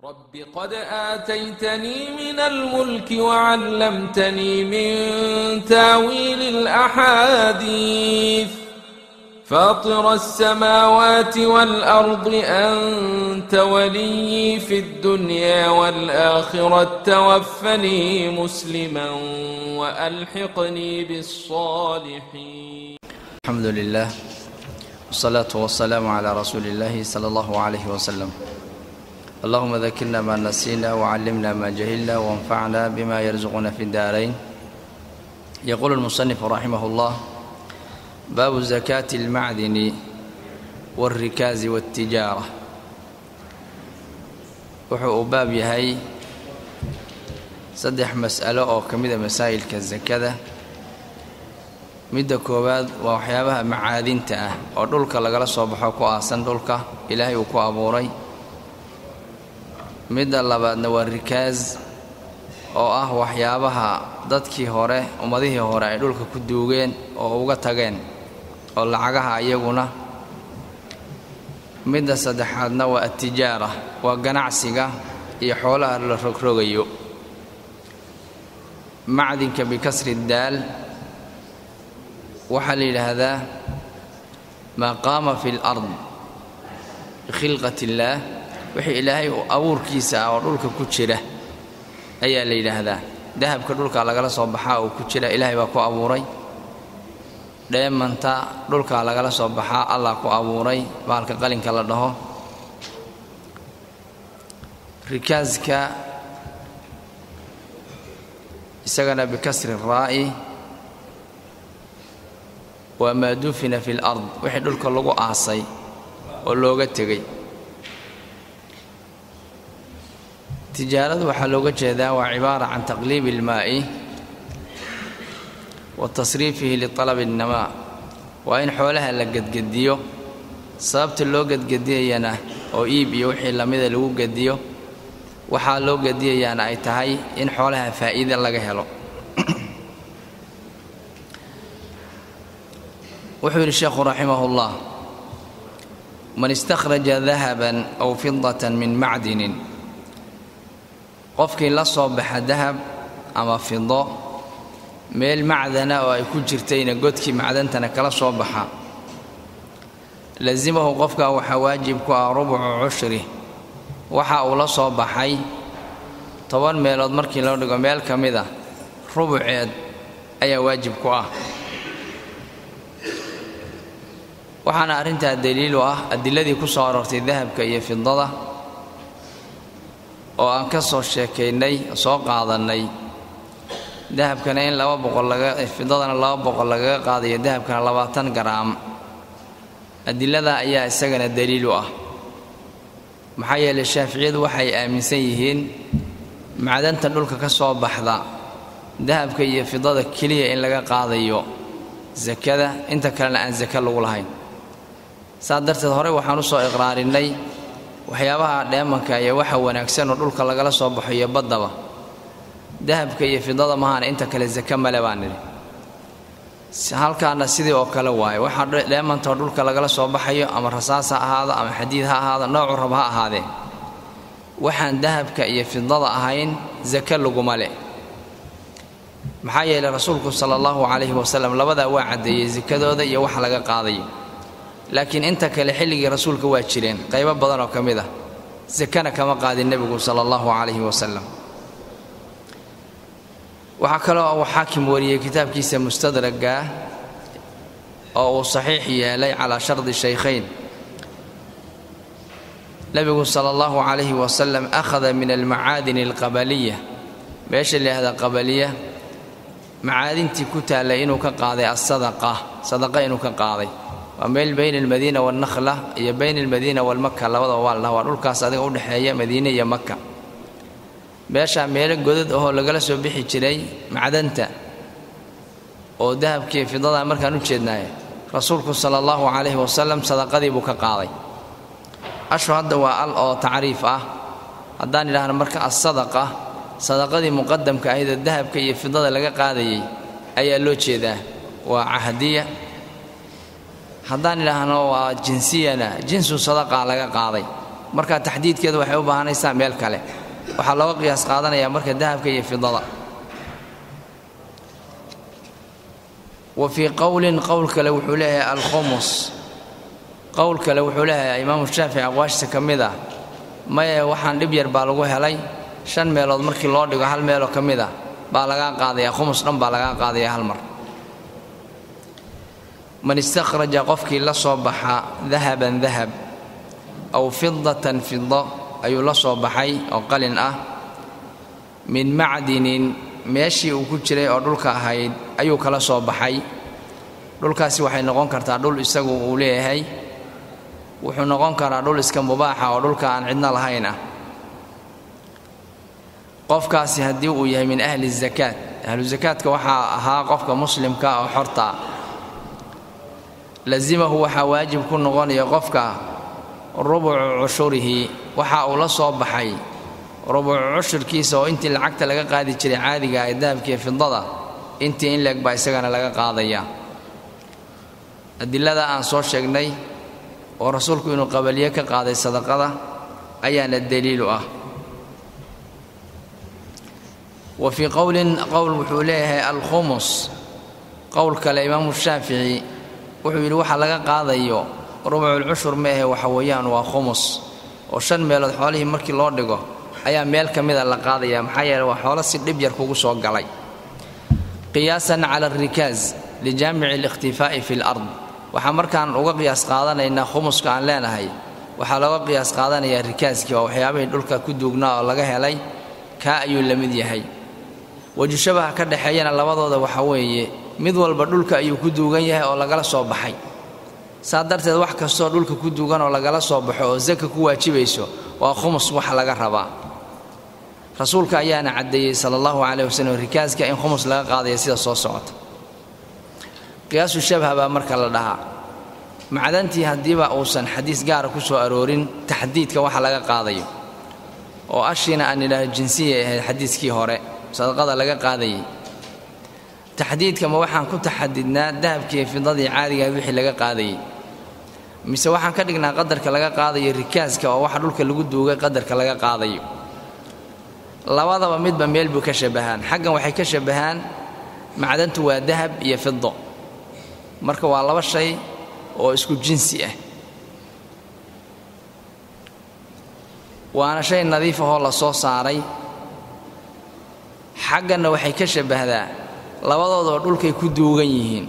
رب قد آتيتني من الملك وعلمتني من تاويل الأحاديث فاطر السماوات والأرض أنت ولي في الدنيا والآخرة توفني مسلما وألحقني بالصالحين الحمد لله والصلاة والسلام على رسول الله صلى الله عليه وسلم اللهم ذكرنا ما نسينا وعلمنا ما جهلنا وانفعنا بما يرزقنا في الدارين يقول المصنف رحمه الله باب زكاة المعدن والركاز والتجارة wuxuu uu baab yahay saddex mas'alo oo ka mida masaa'ilka sakada midda koowaad waa waxyaabaha macaadinta ah oo dhulka lagala soo baxo ku aasan dhulka ilaahay uu ku abuuray midda labaadna waa rikaas oo ah waxyaabaha dadkii hore ummadihii hore ay dhulka ku duugeen oo uga tageen oo lacagaha iyaguna midda saddexaadna waa atijaara waa ganacsiga iyo xoolaha la rogrogayo macdinka bikasri daal waxaa la yidhaahdaa maa qaama fi lard bikhilqat illaah wixii ilaahay abuurkiisa ah oo dhulka ku jira ayaa la yidhaahdaa dahabka dhulka lagala soo baxaa oo ku jira ilaahay baa ku abuuray dheemanta dhulka lagala soo baxaa allah ku abuuray bahalka qalinka la dhaho rikaaska isagana bikasri raa'i waa maa dufina fi lard wixii dhulka lagu aasay oo looga tegey tijaaradu waxaa looga jeedaa waa cibaara can taqliibi ilmaa'i wa tasriifihi lialabi innamaa waa in xoolaha la gedgediyo sababta loo gedgediyayana oo iib iyo wixii lamida lagu gediyo waxaa loo gediyayaana ay tahay in xoolaha faa'iide laga helo wuxuu yidhi sheekhu raximahullah man istakhraja dahaban aw fidatan min macdinin qofkii la soo baxa dahab ama fido meel macdana oo ay ku jirtayna godkii macdantana kala soo baxa lasimahu qofkaa waxaa waajib ku ah rubucu cushri waxa uu la soo baxay toban meelood markii loo dhigo meel ka mid a rubuceed ayaa waajib ku ah waxaana arrintaa daliil u ah adiladii ku soo aroortay dahabka iyo fidada oo aan ka soo sheekaynay soo qaadannay dahabkana in laba boqol laga fidadana laba boqol lagaga qaadayo dahabkana labaatan garaam adilada ayaa isagana daliil u ah maxaa yeelay shaaficiyadu waxay aaminsan yihiin macdanta dhulka ka soo baxda dahabka iyo fidada keliya in laga qaadayo sakada inta kalena aan sake lagu lahayn saas darteed horey waxaan u soo iqraarinnay waxyaabaha dheemanka iyo waxa wanaagsan oo dhulka lagala soo baxo iyo baddaba dahabka iyo fidada mahaana inta kale sake male baan nidhi halkaana sidii oo kale waaye waxaa dheemantao dhulka lagala soo baxayo ama rasaas ha ahaado ama xadiid ha ahaado noocu rab ha ahaadee waxaan dahabka iyo fidada ahayn sake laguma leh maxaa yeelay rasuulku sala allahu calayhi wasalam labadaa waa caddeeyey sakadooda iyo wax laga qaadayo laakiin inta kale xilligii rasuulka waa jireen qaybo badan oo ka mid ah sakana kama qaadin nebigu sala allahu calayhi wasalam waxaa kaloo uu xaakim wariyey kitaabkiisa mustadraga oo uu saxiix yeelay calaa shardi shaykhayn nebigu sala allahu calayhi wasalam akhada min almacaadini alqabaliya meesha layihahda qabaliya macaadintii ku taallay inuu ka qaaday asadaqa sadaqa inuu ka qaaday waa meel bayna almadiina waalnakhla iyo bayna almadiina waalmaka labadaba waa la dhaha waa dhulkaas adiga udhexeeya madiine iyo maka meeshaa meelo godad ahoo lagala soo bixi jiray macdanta oo dahabkii fidadaa markaan u jeednaaye rasuulku sala allahu calayhi wasalam sadaqadii buu ka qaaday ashu hadda waa al oo tacriif ah haddaan idhaahno marka assadaqa sadaqadii muqadamka ahaydoo dahabka iyo fidada laga qaadayay ayaa loo jeedaa waa cahdiya haddaan idhaahno waa jinsiyana jinsu sadaqa laga qaaday marka taxdiidkeedu waxay u baahanaysaa meel kale waxaa looga qiyaas qaadanayaa marka dahabka iyo fidada wa fii qowlin qowl kale wuxuu leeyahay alkhumus qowl kale wuxuu leeyahay imaamu shaafici aqwaashta ka mid ah maye waxaan dhib yar baa lagu helay shan meelood markii loo dhigo hal meeloo ka mid ah baa lagaa qaadaya khumus dhan baa lagaa qaadaya hal mar man istakhraja qofkii la soo baxa dahaban dahab aw fidatan fido ayuu la soo baxay oo qalin ah min macdinin meeshii uu ku jiray oo dhulka ahayd ayuu kala soo baxay dhulkaasi waxay noqon kartaa dhul isagu uu leeyahay wuxuu noqon karaa dhul iska mubaaxa oo dhulka aan cidno lahayn ah qofkaasi haddii uu yahay min ahli zakaat ahlu zakaadka waxaa ahaa qofka muslimka oo xorta lazimahu waxaa waajib ku noqonaya qofka rubucu cushurihi waxa uu la soo baxay rubucu cushurkiisa oo intii lacagta laga qaadi jiray caadiga ee dahabkiiyo fidada intii in leeg baa isagana laga qaadaya adilada aan soo sheegnay oo rasuulku inuu qabaliye ka qaaday sadaqada ayaana daliilu ah wa fii qowlin qowl wuxuu leeyahay alkhumus qowl kale imaamu shaafici wuxuu yidhi waxa laga qaadayo rubuculcushur ma ahe waxa weeyaan waa khumus oo shan meelood xoolihii markii loo dhigo ayaa meel ka mida la qaadaya maxaa yeele waa xoolo si dhib yar kugu soo galay qiyaasan cala alrikaaz lijaamici alikhtifaa'i fi lard waxaa markaan uga qiyaas qaadanaynaa khumuska aan leenahay waxaa looga qiyaas qaadanayaa rikaaskii oo waxyaabihii dhulka ku duugnaa oo laga helay kaa ayuu la mid yahay wejushabaha ka dhexeeyana labadooda waxa weeye mid walba dhulka ayuu ku duugan yahay oo lagala soo baxay saa darteed wax kastoo dhulka ku duugan oo lagala soo baxo oo saka ku waajibayso waa khumus wax laga rabaa rasuulka ayaana caddeeyey sala allahu caleyh wasallam rikaaska in khumus laga qaadaya sida soo socota qiyaasu shabha baa marka la dhahaa macdantii haddiiba uusan xadiis gaara ku soo aroorin taxdiidka waxa laga qaadayo oo ashiina aan idhaahdo jinsiyay ahayd xadiiskii hore sadaqada laga qaadayay taxdiidka ma waxaan ku taxadidnaa dahabkiiyo fidadii caadigaha wixii laga qaadayey mise waxaan ka dhignaa qadarka laga qaadayo rikaaska oo waxa dhulka lagu duugay qadarka laga qaadayo labadaba midba meel buu ka shabbahaan xaggan waxay ka shabbahaan macdantu waa dahab iyo fido marka waa laba shay oo isku jinsi ah waana shay nadiif ahoo la soo saaray xagganna waxay ka shabbahdaa labadoodaba dhulkay ku duugan yihiin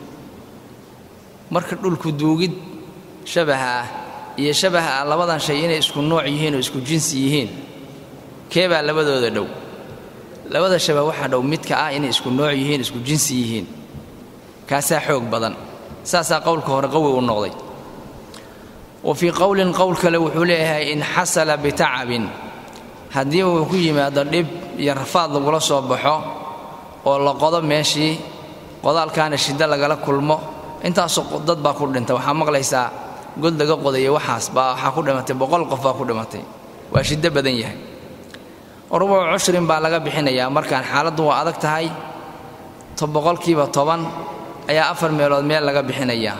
marka dhulku duugid shabaha ah iyo shabaha ah labadan shay inay isku nooc yihiin oo isku jinsi yihiin keebaa labadooda dhow labada shabah waxaa dhow midka ah inay isku nooc yihiin isku jinsi yihiin kaasaa xoog badan saasaa qowlka hore qawi u noqday wa fii qowlin qowl kale wuxuu leeyahay in xasala bitacabin haddii uu ku yimaado dhib iyo rafaad lagula soo baxo oo la qodo meeshii qodaalkaana shiddo lagala kulmo intaasoo dad baa ku dhinta waxaa maqlaysaa god laga qodayo waxaas baa waxaa ku dhimatay boqol qof baa ku dhimatay waa shiddo badan yahay rubucu cushrin baa laga bixinayaa markaan xaaladdu waa adag tahay to boqolkiiba toban ayaa afar meelood meel laga bixinayaa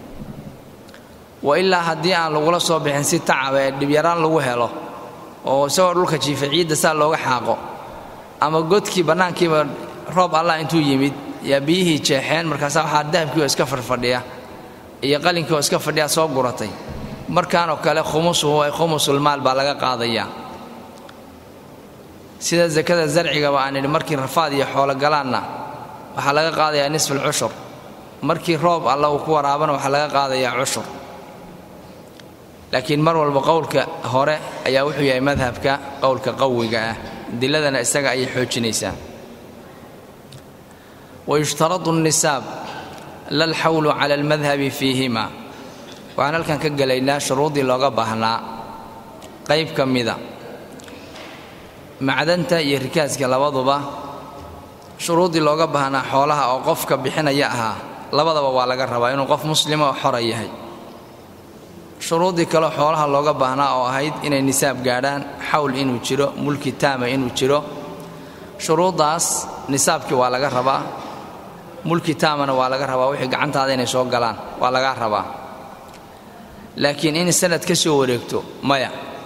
wa ilaa haddii aan lagula soo bixin si tacaba ee dhibyaraan lagu helo oo isagoo dhulka jiifa ciidda saa looga xaaqo ama godkii bannaankiiba roob allah intuu yimid yaa biyihii jeexeen markaasaa waxaa dahabkii oo iska fadhfadhiya iyo qalinkii oo iska fadhiya soo guratay markaanoo kale khumusuhu ay khumusulmaal baa laga qaadayaa sida sakada zarcigaba aan idhi markii rafaad iyo xoolo galaanna waxaa laga qaadayaa nisful cushur markii roob alla uu ku waraabana waxaa laga qaadayaa cushur laakiin mar walba qowlka hore ayaa wuxuu yahay madhabka qowlka qawiga ah diladana isaga ayay xoojinaysaa wayushtaradu الnisaab la alxawlu cala almadhabi fiihima waxaan halkan ka gelaynaa shuruudii looga baahnaa qayb ka mida macdanta iyo rikaaska labaduba shuruuddii looga baahnaa xoolaha oo qofka bixinaya ahaa labadaba waa laga rabaa inuu qof muslima oo xora yahay shuruuddii kaleo xoolaha looga baahnaa oo ahayd inay nisaab gaadhaan xawl inuu jiro mulki taama inuu jiro shuruuddaas nisaabkii waa laga rabaa mulki taamana waa laga rabaa wixii gacantaada inay soo galaan waa lagaa rabaa laakiin in sanad ka soo wareegto maya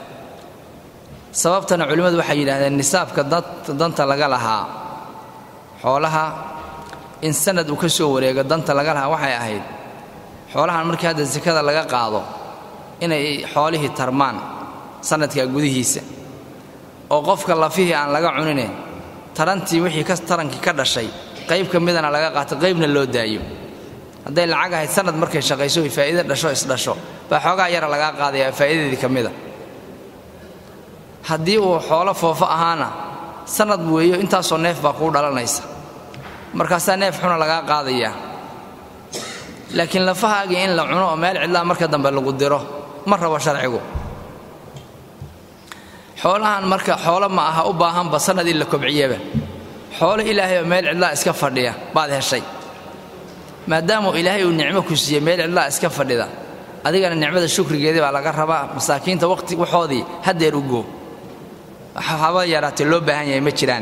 sababtana culimmadu waxay yidhahdeen nisaabka danta laga lahaa xoolaha in sanad uu ka soo wareego danta laga lahaa waxay ahayd xoolahan markii hadda sakada laga qaado inay xoolihii tarmaan sanadka gudihiisa oo qofka lafihii aan laga cunine tarantii wixii ka tarankii ka dhashay qayb ka midana laga qaato qaybna loo daayo hadday lacag ahayd sanad markay shaqayso ay faa'iide dhasho isdhasho baa xoogaa yara lagaa qaadaya faa'iidadeedii ka mida haddii uu xoolo foofo ahaana sanad weeyo intaasoo neef baa kuu dhalanaysa markaasaa neef xuna lagaa qaadayaa laakiin lafahaagii in la cuno oo meel cidlaa marka dambe lagu diro ma rabo sharcigu xoolahan marka xoolo ma aha u baahanba sanad in la kobciyaba xoolo ilaahay oo meel cidlaa iska fadhiya baad heshay maadaamuu ilaahay uu nicmo ku siiyey meel cidlaa iska fadhida adigana nicmada shukrigeedii baa laga rabaa masaakiinta waqti waxoodii haddeer u goo haba yaraatee loo baahan yahay ma jiraan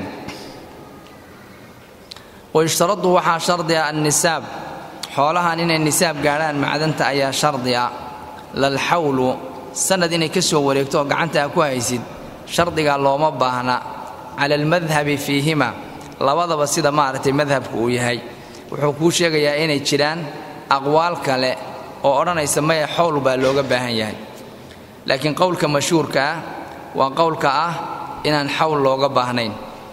wayushtaradu waxaa shardi ah annisaab xoolahan inay nisaab gaadhaan macdanta ayaa shardi ah lalxawlu sanad inay ka soo wareegto oo gacanta a ku haysid shardigaa looma baahna cala almadhabi fiihima labadaba sida maaragtay madhabku uu yahay wuxuu kuu sheegayaa inay jiraan aqwaal kale oo odhanaysa maya xowl baa looga baahan yahay laakiin qowlka mashhuurka ah waa qowlka ah inaan xawl looga baahnayn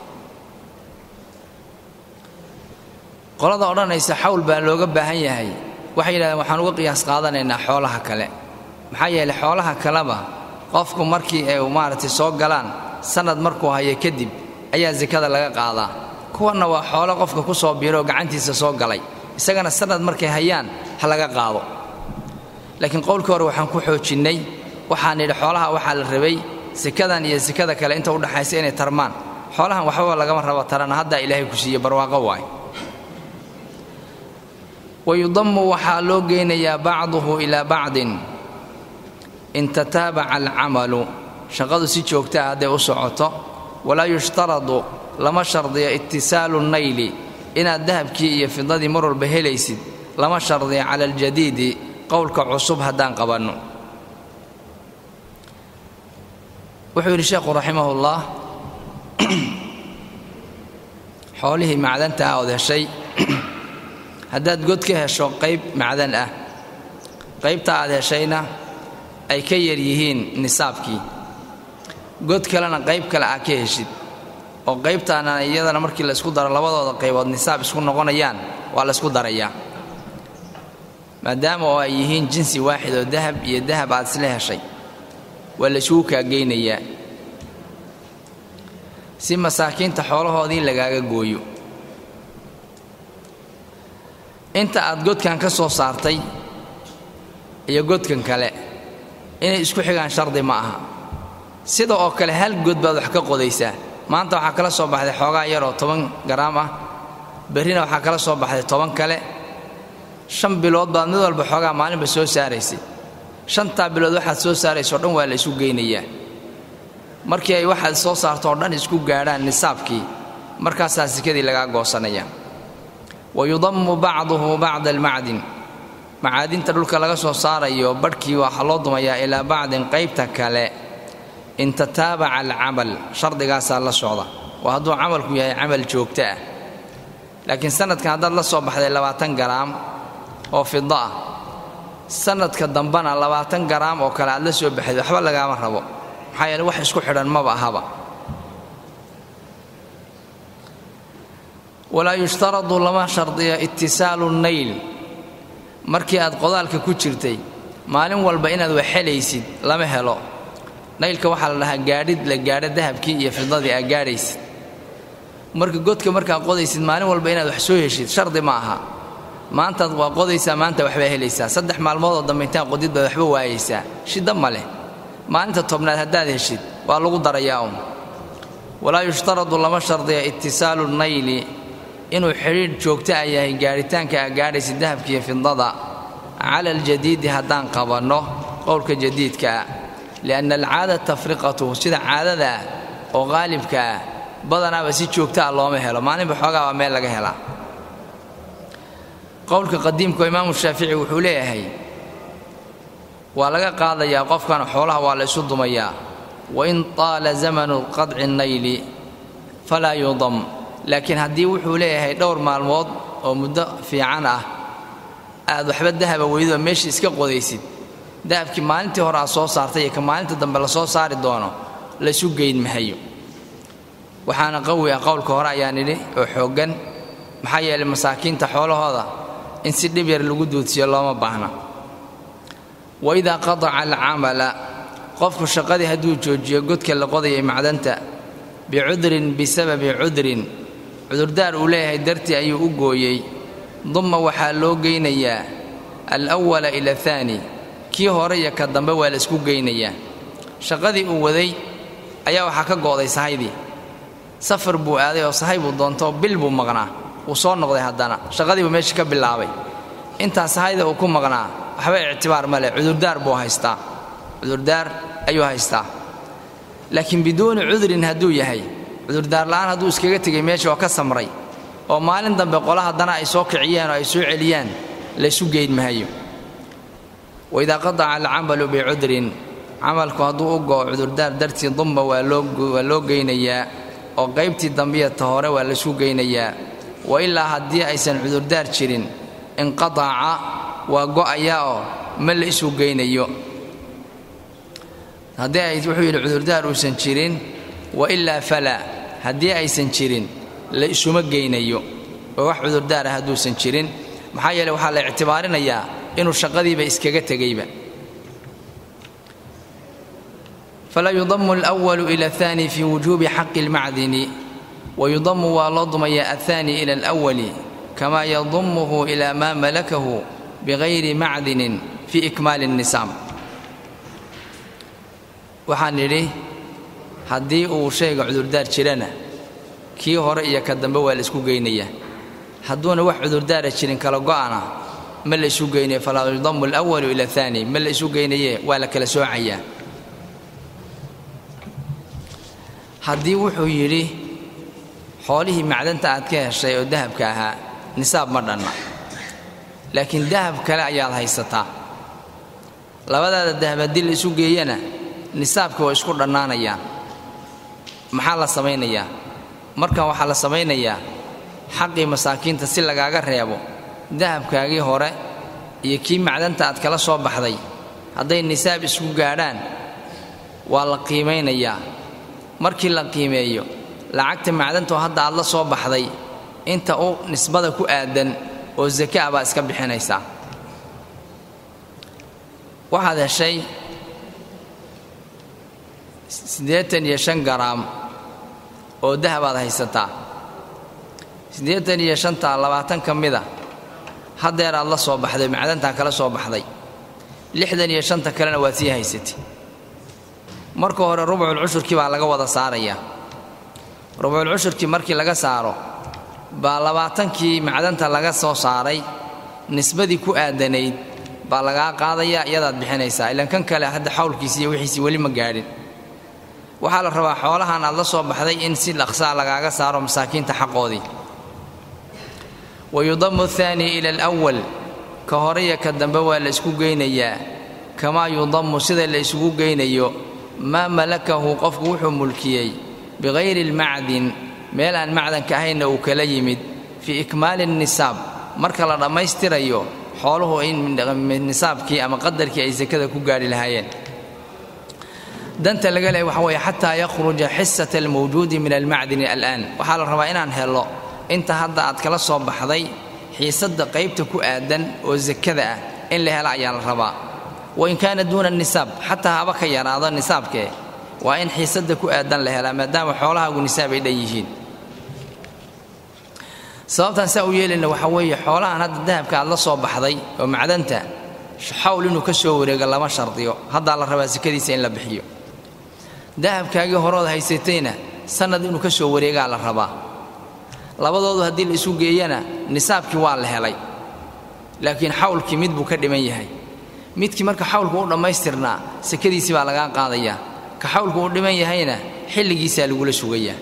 qolada odhanaysa xawl baa looga baahan yahay waxay yidhahdeen waxaan uga qiyaas qaadanaynaa xoolaha kale maxaa yeelay xoolaha kaleba qofku markii ay maaragtay soo galaan sanad markuu hayo kadib ayaa sakada laga qaadaa kuwanna waa xoolo qofka ku soo biiroo gacantiisa soo galay isagana sanad markay hayaan ha laga qaado laakiin qowlkii hore waxaan ku xoojinnay waxaan nidhi xoolaha waxaa la rabay sekadan iyo sekada kale inta udhaxaysa inay tarmaan xoolahan waxbaba lagama rabo tarana haddaa ilaahay ku siiye barwaaqo waay wayudammu waxaa loo geynayaa bacduhu ilaa bacdin in tataabaca alcamalu shaqadu si joogta ah hadday u socoto walaa yushtaradu lama shardiyo itisaalu nayli inaad dahabkii iyo fidadii mar walba helaysid lama shardiyo cala aljadiidi qowlka cusub haddaan qabanno wuxuu yidhi sheekhu raximahullah xoolihii macdanta ah ood heshay haddaad god ka hesho qayb macdan ah qaybta aad heshayna ay ka yar yihiin nisaabkii god kalena qayb kale aa ka heshid oo qaybtaana iyadana markii la isku daro labadooda qaybood nisaab isku noqonayaan waa la isku darayaa maadaama oo ay yihiin jinsi waaxid oo dahab iyo dahab aad isla heshay waa la isugu kaageynayaa si masaakiinta xoolahoodii lagaaga gooyo inta aad godkan ka soo saartay iyo godkan kale inay isku xigaan shardi ma aha sida oo kale hal god baad wax ka qodaysaa maanta waxaa kala soo baxday xoogaa yar oo toban garaam ah berrina waxaa kala soo baxday toban kale shan bilood baad mid walba xoogaa maalinba soo saaraysay shantaa bilood waxaad soo saarayso o dhan waa la isu geynayaa markii ay waxaad soo saarto oo dhan isku gaadhaan nisaabkii markaasaa sikadii lagaa goosanaya wa yudammu bacduhu bacda almacdin macaadinta dhulka laga soo saarayo badhkii waxaa loo dumayaa ilaa bacdin qaybta kale in tataabaca alcamal shardigaasaa la socda waa hadduu camalku yahay camal joogto ah laakiin sanadkan haddaad la soo baxday labaatan garaam oo fida ah sanadka dambana labaatan garaam oo kale aad la soo baxday waxba lagaama rabo maxaa yeele wax isku xidhan maba ahaba walaa yushtaradu lama shardiyo itisaalu nayl markii aad qodaalka ku jirtay maalin walba inaad wax helaysid lama helo naylka waxaa la dhahaa gaadhid la gaadho dahabkii iyo fidadii aad gaadhaysid marka godka markaad qodaysid maalin walba inaad wax soo heshid shardi ma aha maantaad waa qodaysaa maanta waxbaa helaysaa saddex maalmoodoo dambe intaan qodid baad waxba waayaysaa shidda ma leh maalinta tobnaad haddaad heshid waa lagu darayaa un walaa yushtaradu lama shardiya itisaalu nayli inuu xidhiidh joogto a yahay gaadhitaanka aa gaadhaysa dahabkiiyo fidada cala aljadiidi haddaan qabanno qowlka jadiidka ah lianna alcaada tafriqatuhu sida caadada ah oo qaalibka ah badanaaba si joogto ah looma helo maalinba xoogaa baa meel laga helaa qowlka qadiimka imaamu shaafici wuxuu leeyahay waa laga qaadayaa qofkan xoolaha waa la isu dumayaa wain taala zamanu qadci nayli falaa yudam laakiin haddii wuxuu leeyahay dhowr maalmood oo muddo fiican ah aad waxba dahaba weydo meesha iska qodaysid dahabkii maalintii hore aad soo saartay iyo ka maalinta dambe la soo saari doono laysu geyn mahayo waxaana qawi ah qowlka hore ayaan idhi oo xooggan maxaa yeelay masaakiinta xoolahooda in si dhib yar lagu duudsiyo looma baahna waidaa qadaca alcamala qofku shaqadii hadduu joojiyo godka la qodayay macdanta bicudrin bisababi cudrin cudurdaar uu leeyahay dartii ayuu u gooyey dumma waxaa loo geynayaa alwala ila ahaani kii hore iyo ka dambe waa la isku geynayaa shaqadii uu waday ayaa waxaa ka go'day sahaydii safar buu aaday oo sahay buu doontoo bil buu maqnaa wuu soo noqday haddana shaqadii buu meeshii ka bilaabay intaa sahayda uu ku maqnaa waxba ictibaar ma leh cudurdaar buu haystaa cudurdaar ayuu haystaa laakiin biduuni cudrin hadduu yahay cudurdaar la'aan hadduu iskaga tegay meesha oo ka samray oo maalin dambe qola haddana ay soo kiciyaan oo ay soo celiyaan laysu geyn mahayo waidaa qadaca alcamalu bicudrin camalku hadduu u go'o cudurdaar dartii dumba waa loo geynayaa oo qaybtii dambiya ta hore waa laysu geynayaa wa ilaa haddii aysan cudurdaar jirin inqadaca waa go'ayaa oo ma la isu geynayo haddii ay wuxuu yidhi cudurdaar uusan jirin wa ilaa falaa haddii aysan jirin la isuma geynayo oo wax cudurdaar ah hadduusan jirin maxaa yeele waxaa la ictibaarinayaa inuu shaqadiiba iskaga tegayba falaa yudamu alwalu ila ahaani fii wujuubi xaqi almacdini wayudamu waa loo dumayaa ahaani ila alwali kamaa yadumuhu ilaa maa malakahu bigayri macdinin fii ikmaali الnisaam waxaan idhi haddii uu shayga cudurdaar jirana kii hore iyo ka dambe waa la isku geynayaa hadduuna wax cudurdaara jirin kala go'ana ma la isu geynayo falaa yudamu alwalu ila ahaani ma la isu geynaye waa la kala soocayaa haddii wuxuu yidhi xoolihii macdanta aad ka heshay oo dahabka ahaa nisaab ma dhanna laakiin dahab kale ayaad haysataa labadaada dahab haddii la isu geeyana nisaabka waa isku dhannaanayaan maxaa la samaynayaa markan waxaa la samaynayaa xaqii masaakiinta si lagaaga reebo dahabkaagii hore iyo kii macdanta aad kala soo baxday hadday nisaab isku gaadhaan waa la qiimaynayaa markii la qiimeeyo lacagta macdantoo hadda aad la soo baxday inta u nisbada ku aadan oo sake ah baa iska bixinaysaa waxaad heshay siddeetan iyo shan garaam oo dahabaad haysataa siddeetan iyo shantaa labaatan ka mida haddeer aad la soo baxday macdantaa kala soo baxday lixdan iyo shanta kalena waad sii haysatay marka hore rubculcushurkii baa laga wada saarayaa rubculcushurkii markii laga saaro baa labaatankii macdanta laga soo saaray nisbadii ku aadanayd baa lagaa qaadayaa iyadaad bixinaysaa ilaan kan kale hadda xawlkiisi iyo wixiisii weli ma gaadhin waxaa la rabaa xoolahan aad la soo baxday in si dhaqsaa lagaaga saaro masaakiinta xaqoodii wayudamu ahaani ila alwal ka horaiyo ka dambe waa la isku geynayaa kamaa yudamu sida la isugu geynayo maa malakahu qofku wuxuu mulkiyey bikayri almacdin meel aan macdanka ahaynna uu kala yimid fii ikmaali nisaab marka la dhammaystirayo xooluhu in nisaabkii ama qadarkii ay sakada ku gaadhi lahaayeen danta laga leehay waxa weeye xataa yakhruja xisata almawjuudi min almacdini al'aan waxaa la rabaa inaan helo inta hadda aad kala soo baxday xiisadda qaybta ku aadan oo sakada ah in la helo ayaa la rabaa wain kaana duuna nisaab xataa haba ka yaraado nisaabkee waa in xiisadda ku aadan la helaa maadaama xoolahaagu nisaab ay dhan yihiin sababtaan saa u yeelayna waxaa weeye xoolahan hadda dahabka aad la soo baxday oo macdanta xawl inuu ka soo wareego lama shardiyo haddaa la rabaa sakadiisa in la bixiyo dahabkaagii horood haysatayna sannad inuu ka soo wareegaa la rabaa labadoodu haddii la isu geeyana nisaabkii waa la helay laakiin xawlkii mid buu ka dhiman yahay midkii marka xawlku u dhammaystirnaa sakadiisii baa lagaa qaadayaa ka xawlku u dhiman yahayna xilligiisaa lagula sugayaa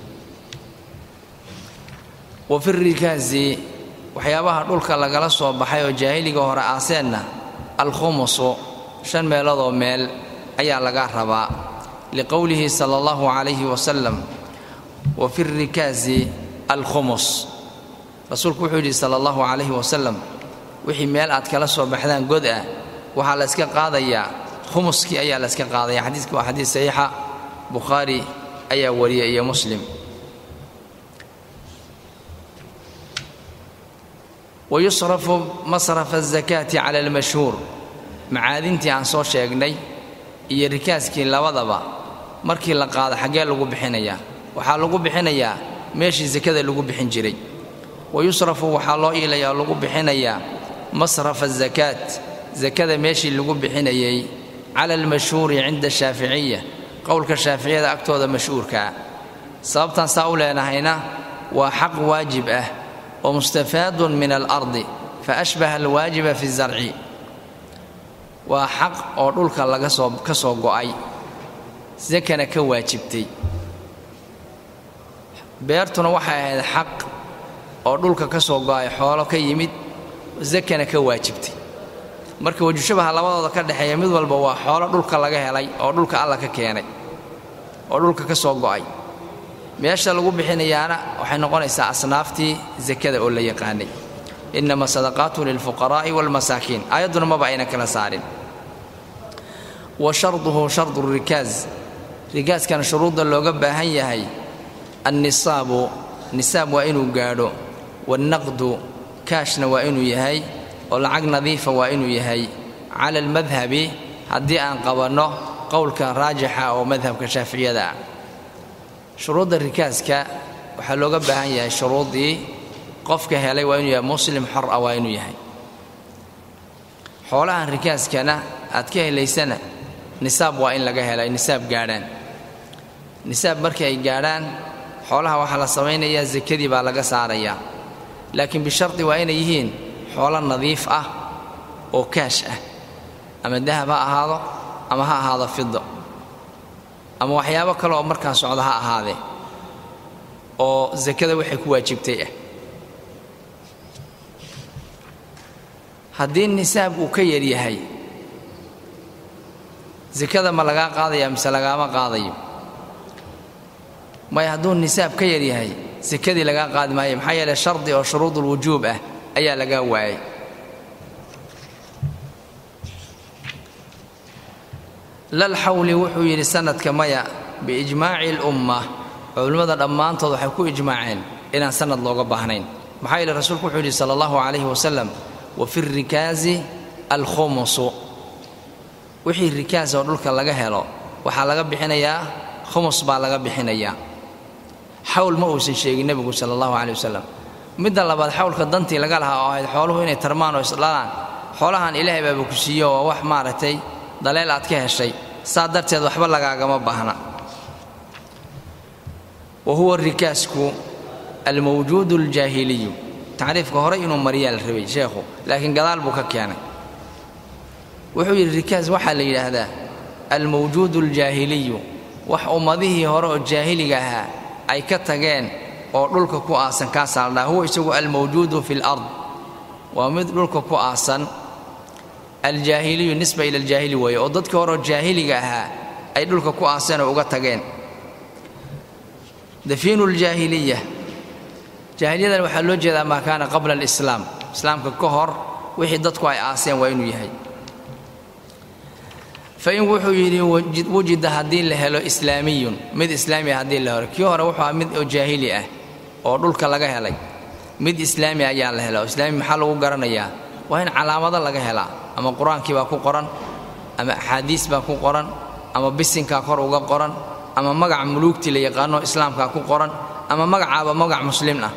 wa fi rikaasi waxyaabaha dhulka lagala soo baxay oo jaahiliga hore aaseenna alkhumusu shan meeloodoo meel ayaa laga rabaa liqowlihi sala allahu calayhi wasalam wa fi rikaasi alkhumus rasuulku wuxuu yidhi sala allahu calayhi wasalam wixii meel aad kala soo baxdaan god ah waxaa la yska qaadayaa khumuskii ayaa la yska qaadaya xadiiska waa xadiis saxiixa bukhaari ayaa wariyay iyo muslim wayusrafu masrafa azakaati cala almashhuur macaadintii aan soo sheegnay iyo rikaaskii labadaba markii la qaado xaggee lagu bixinayaa waxaa lagu bixinayaa meeshii sakada lagu bixin jiray wayusrafu waxaa loo iilaya oo lagu bixinayaa masrafa azakaat sakada meeshii lagu bixinayay cala almashhuuri cinda shaaficiya qowlka shaaficiyada agtooda mashhuurkaa sababtaan saa u leenahayna waa xaq waajib ah oo mustafaadun min alardi fa ashbaha alwaajiba fi zarci waa xaq oo dhulka laga soo ka soo go'ay sakana ka waajibtay beertuna waxay ahayd xaq oo dhulka ka soo go'ay xoolo ka yimid sakana ka waajibtay marka wajushabaha labadooda ka dhexeeya mid walba waa xoolo dhulka laga helay oo dhulka alla ka keenay oo dhulka ka soo go'ay meesha lagu bixinayaana waxay noqonaysaa asnaaftii sakada oo la yaqaanay innama sadaqaatu lilfuqaraa'i waalmasaakiin aayadduna maba ayna kala saarin wa sharduhu shardu rikaas rikaaskana shuruudda looga baahan yahay annisaabu nisaab waa inuu gaadho wannaqdu kaashna waa inuu yahay oo lacag nadiifa waa inuu yahay cala almadhabi haddii aan qabanno qowlka raajixa oo madhabka shaaficiyada ah shuruudda rikaaska waxaa looga baahan yahay shuruuddii qofka helay waa inuu yahay muslim xor ah waa inuu yahay xoolahan rikaaskana aad ka helaysana nisaab waa in laga helay nisaab gaadhaan nisaab markii ay gaadhaan xoolaha waxaa la samaynayaa sakadii baa laga saarayaa laakiin bishardi waa inay yihiin xoolo nadiif ah oo kaash ah ama dahab ha ahaado ama ha ahaado fido ama waxyaabo kale oo markaa socda ha ahaadee oo sakada waxay ku waajibtay ah haddii nisaab uu ka yar yahay sakada ma lagaa qaadaya mise lagaama qaadayo may hadduu nisaab ka yar yahay sakadii lagaa qaadi maayo maxaa yeele shardi oo shuruudulwujuub ah ayaa lagaa waayay lal xawli wuxuu yidhi sanadka maya biijmaaci lumma culimmada dhammaantood waxay ku ijmaaceen inaan sanad looga baahnayn maxaa yeele rasuulku wuxuu yidhi sala allahu calayhi wasalam wa fi rikaasi alkhumusu wixii rikaas oo dhulka laga helo waxaa laga bixinayaa khumus baa laga bixinayaa xawl ma uusan sheegin nebigu sala allahu caleyh wasalam midda labaad xawlka dantii laga lahaa oo ahayd xooluhu inay tarmaan oo isdhalaan xoolahan ilaahay baaba ku siiyo waa wax maaragtay daleel aad ka heshay saa darteed waxba lagaagama baahna wa huwa rikaasku almawjuudu aljaahiliyu tacriifka hore inuu mariyaa la rabay sheekhu laakiin gadaal buu ka keenay wuxuu yidhi rikaas waxaa la yidhaahdaa almawjuudu aljaahiliyu wax ummadihii hore oo jaahiliga ahaa ay ka tageen oo dhulka ku aasan kaasaa la dhaha huwa isagu almawjuudu fi lard waa mid dhulka ku aasan aljaahiliyu nisba ila aljaahili weeye oo dadkii horeoo jaahiliga ahaa ay dhulka ku aaseen oo uga tageen dafiinu ljaahiliya jaahiliyadan waxaa loo jeedaa maa kaana qabla alislaam islaamka ka hor wixii dadku ay aaseen waa inuu yahay fain wuxuu yidhi wujida haddii la helo islaamiyun mid islaamiya haddii la helo kii hore wuxuu ahaa mid oo jaahili ah oo dhulka laga helay mid islaami ayaa la hela oo islaami maxaa lagu garanayaa waa in calaamado laga helaa ama qur-aankii baa ku qoran ama axaadiis baa ku qoran ama bisinkaa kor uga qoran ama magaca muluugtii la yaqaano islaamkaa ku qoran ama magacaaba magac muslim ah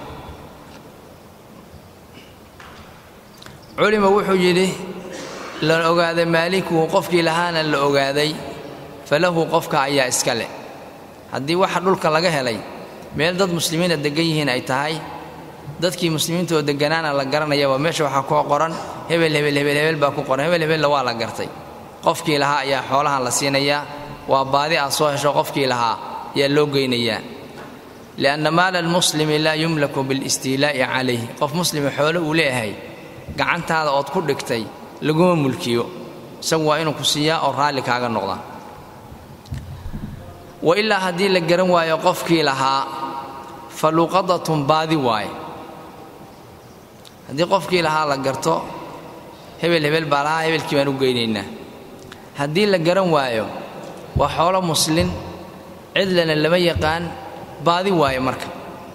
culima wuxuu yidhi la ogaaday maalikuhu qofkii lahaana la ogaaday falahu qofka ayaa iska leh haddii waxa dhulka laga helay meel dad muslimiina deggan yihiin ay tahay dadkii muslimiinta oo degganaana la garanayaba meesha waxaa koo qoran hebel hebel hebel hebel baa ku qoran hebel hebella waa la gartay qofkii lahaa ayaa xoolahan la siinayaa waa baadi aad soo hesho qofkii lahaa ayaa loo geynayaa lianna maala almuslimi laa yumlaku bilistiilaa'i calayh qof muslima xoolo uu leeyahay gacantaada ood ku dhigtay laguma mulkiyo isagu waa inuu ku siiyaa oo raalli kaaga noqda wa ilaa haddii la garan waayo qofkii lahaa fa luqadatun baadi waaye haddii qofkii lahaa la garto hebel hebel baa lahaa hebelkii baan u geynaynaa haddii la garan waayo waa xoolo muslin cidlana lama yaqaan baadi waaye marka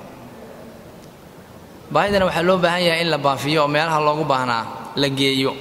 baahidana waxaa loo baahan yahay in la baafiyo oo meelaha loogu baahnaa la geeyo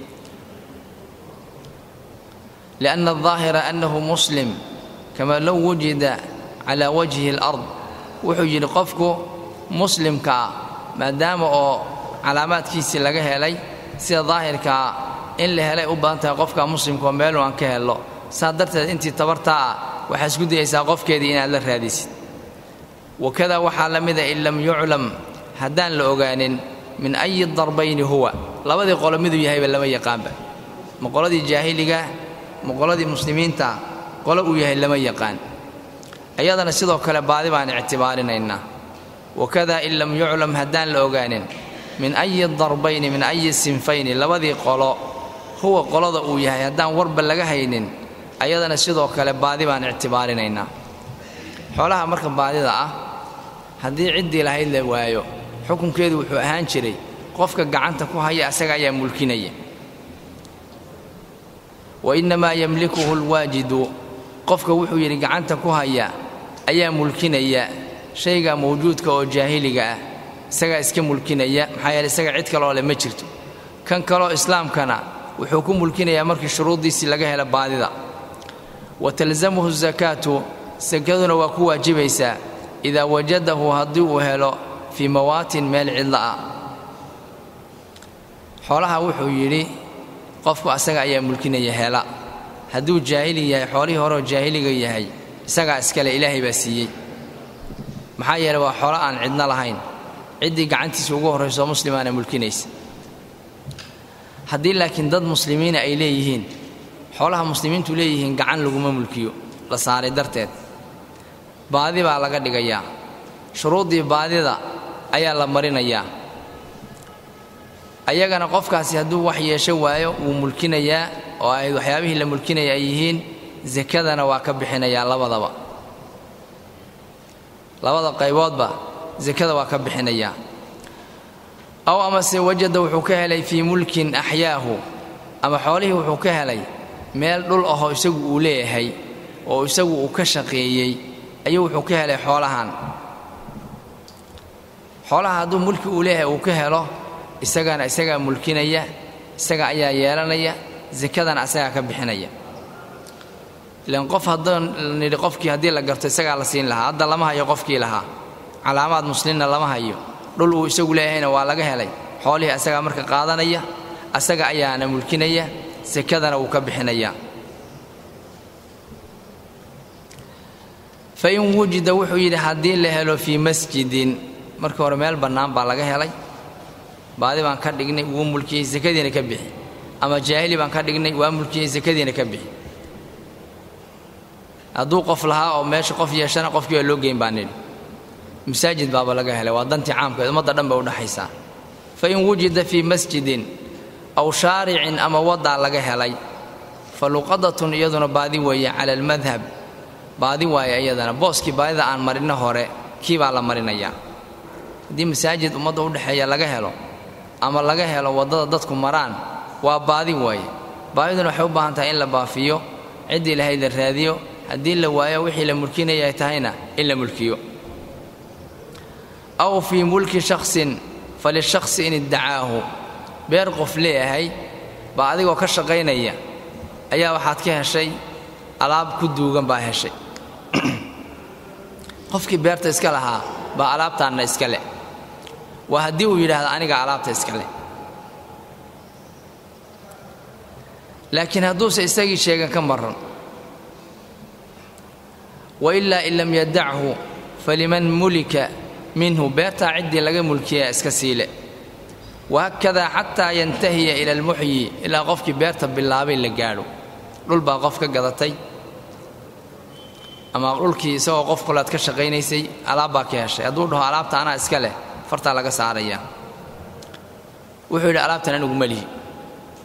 lianna aldaahira annahu muslim kama low wujida calaa wajhi alard wuxuu yidhi qofku muslimka ah maadaama oo calaamaadkiisii laga helay sida daahirkaa in la helay u badan tahay qofka muslimka oo meeluu aan ka hello saa darteed intii tabartaa ah waxaa isku dayaysaa qofkeedii inaad la raadisid wakadaa waxaa la mida in lam yuclam haddaan la ogaanin min ayi darbayni huwa labadii qolo miduu yahayba lama yaqaanba ma qoladii jaahiliga ma qoladii muslimiinta qolo uu yahay lama yaqaan iyadana sidoo kale baadi baan ictibaarinaynaa wakadaa in lam yuclam haddaan la ogaanin min ayi darbayni min ayi sinfayni labadii qolo huwa qolada uu yahay haddaan warba laga haynin ayadana sidoo kale baadi baan ictibaarinaynaa xoolaha marka baadida ah haddii ciddii lahayd la waayo xukunkeedu wuxuu ahaan jiray qofka gacanta ku haya asaga ayaa mulkinaya wa innamaa yamlikuhu alwaajidu qofka wuxuu yidhi gacanta ku haya ayaa mulkinaya shayga mawjuudka oo jaahiliga ah isagaa iska mulkinaya maxaa yeele isaga cid kaleoo le ma jirto kan kaloo islaamkana wuxuu ku mulkinayaa markii shuruuddiisii laga helo baadida wa talzamuhu sakaatu sakaduna waa ku waajibaysaa idaa wajadahu haddii uu helo fii mawaatin meel cidla ah xoolaha wuxuu yidhi qofku asaga ayaa mulkinaya hela hadduu jaahili yahay xoolihii horeoo jaahiliga yahay isagaa iskale ilaahay baa siiyey maxaa yeele waa xoolo aan cidno lahayn ciddii gacantiisa ugu horrayso muslimaana mulkinaysa haddii laakiin dad muslimiina ay leeyihiin xoolaha muslimiintu leeyihiin gacan laguma mulkiyo la saaray darteed baadi baa laga dhigayaa shuruuddii baadida ayaa la marinayaa ayagana qofkaasi hadduu wax yeesho waayo wuu mulkinayaa oo ay waxyaabihii la mulkinaya ay yihiin sakadana waa ka bixinayaa labadaba labada qayboodba sakada waa ka bixinayaa aw amase wajada wuxuu ka helay fii mulkin axyaahu ama xoolihii wuxuu ka helay meel dhul ahoo isagu uu leeyahay oo isagu uu ka shaqeeyey ayuu wuxuu ka helay xoolahan xoolaha hadduu mulki uu leeyahay uu ka helo isagana isagaa mulkinaya isaga ayaa yeelanaya sakadana asagaa ka bixinaya ilan qof haddaan nidhi qofkii haddii la garto isagaa la siin lahaa hadda lama hayo qofkii lahaa calaamaad muslimna lama hayo dhul uu isagu leeyahayna waa laga helay xoolihii asagaa marka qaadanaya asaga ayaana mulkinaya sakadana wuu ka bixinaya fain wujida wuxuu yidhi haddii la helo fii masjidin markii hore meel bannaan baa laga helay baadi baan ka dhignay wuu mulkiyey sakadiina ka bixi ama jaahili baan ka dhignay waa mulkiyey sakadiina ka bixi hadduu qof lahaa oo meesha qof yeeshana qofkii baa loo geyn baa nidhi masaajid baaba laga helay waa dantii caamkeed ummadda dhan bay udhaxaysaa fain wujida fii masjidin aw shaaricin ama waddaa laga helay fa luqadatun iyaduna baadi weeye cala almadhab baadi waaye iyadana booskii baadida aan marino hore kii baa la marinayaa haddii masaajid ummadda udhexeeya laga helo ama laga helo waddada dadku maraan waa baadi waaye baadiduna waxay u baahan tahay in la baafiyo ciddii lahayd la raadiyo haddii la waayo wixii la mulkinaya ay tahayna in la mulkiyo aw fii mulki shaksin falishaqsi in iddacaahu beer qof leeyahay baa adigoo ka shaqaynaya ayaa waxaad ka heshay alaab ku duugan baa heshay qofkii beerta iska lahaa baa alaabtaanna iska leh waa haddii uu yidhaahdo aniga alaabta iska leh laakiin hadduuse isagii sheegan ka maran wailaa in lam yadachu faliman mulika minhu beertaa ciddii laga mulkiyaa iska siile wahaakadaa xataa yantahiya ila almuxyi ilaa qofkii beerta bilaabay la gaadho dhul baa qof ka gadatay ama dhulkii isagoo qof kulaad ka shaqaynaysay alaab baa ka heshay hadduu dhaho alaabta anaa iska leh fartaa laga saaraya wuxuu yidhi alaabtan anigu ma lihi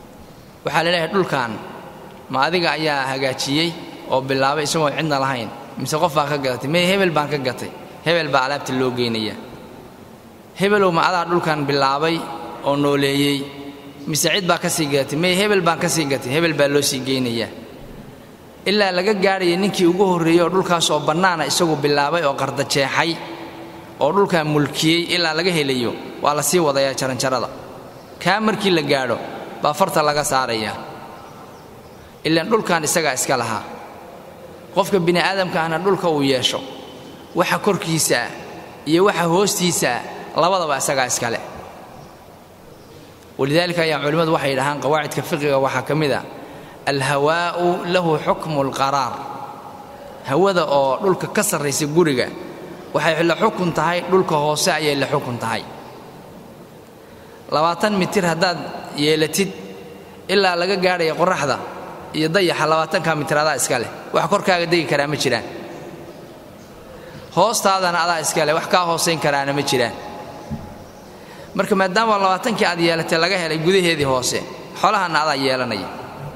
waxaa la leeyahay dhulkan ma adiga ayaa hagaajiyey oo bilaabay isagoon cidna lahayn mise qof baa ka gadatay may hebel baan ka gatay hebel baa alaabta loo geynaya hebelow ma adaa dhulkan bilaabay oo nooleeyey mise cid baa ka sii gadatay may hebel baan ka sii gatay hebel baa loo sii geynayaa ilaa laga gaadhaya ninkii ugu horreeyey oo dhulkaas oo bannaana isagu bilaabay oo qardajeexay oo dhulkan mulkiyey ilaa laga helayo waa la sii wadayaa jaranjarada kaa markii la gaadho baa farta laga saarayaa ilaan dhulkan isagaa iska lahaa qofka bini aadamka ahna dhulka uu yeesho waxa korkiisaa iyo waxa hoostiisaa labadaba isagaa iskale walidaalika ayaa culimmadu waxay dhahaan qawaacidka fiqiga waxaa ka mid a alhawaa'u lahu xukmu alqaraar hawada oo dhulka ka sarraysa guriga waxay la xukun tahay dhulka hoose ayay la xukun tahay labaatan mitir haddaad yeelatid ilaa laga gaadhaya qoraxda iyo dayaxa labaatanka mitir adaa iska leh wax korkaaga degi karaa ma jiraan hoostaadana adaa iska leh wax kaa hoosayn karaana ma jiraan marka maadaama labaatankii aad yeelatay laga helay gudaheedii hoose xolahanna adaa yeelanaya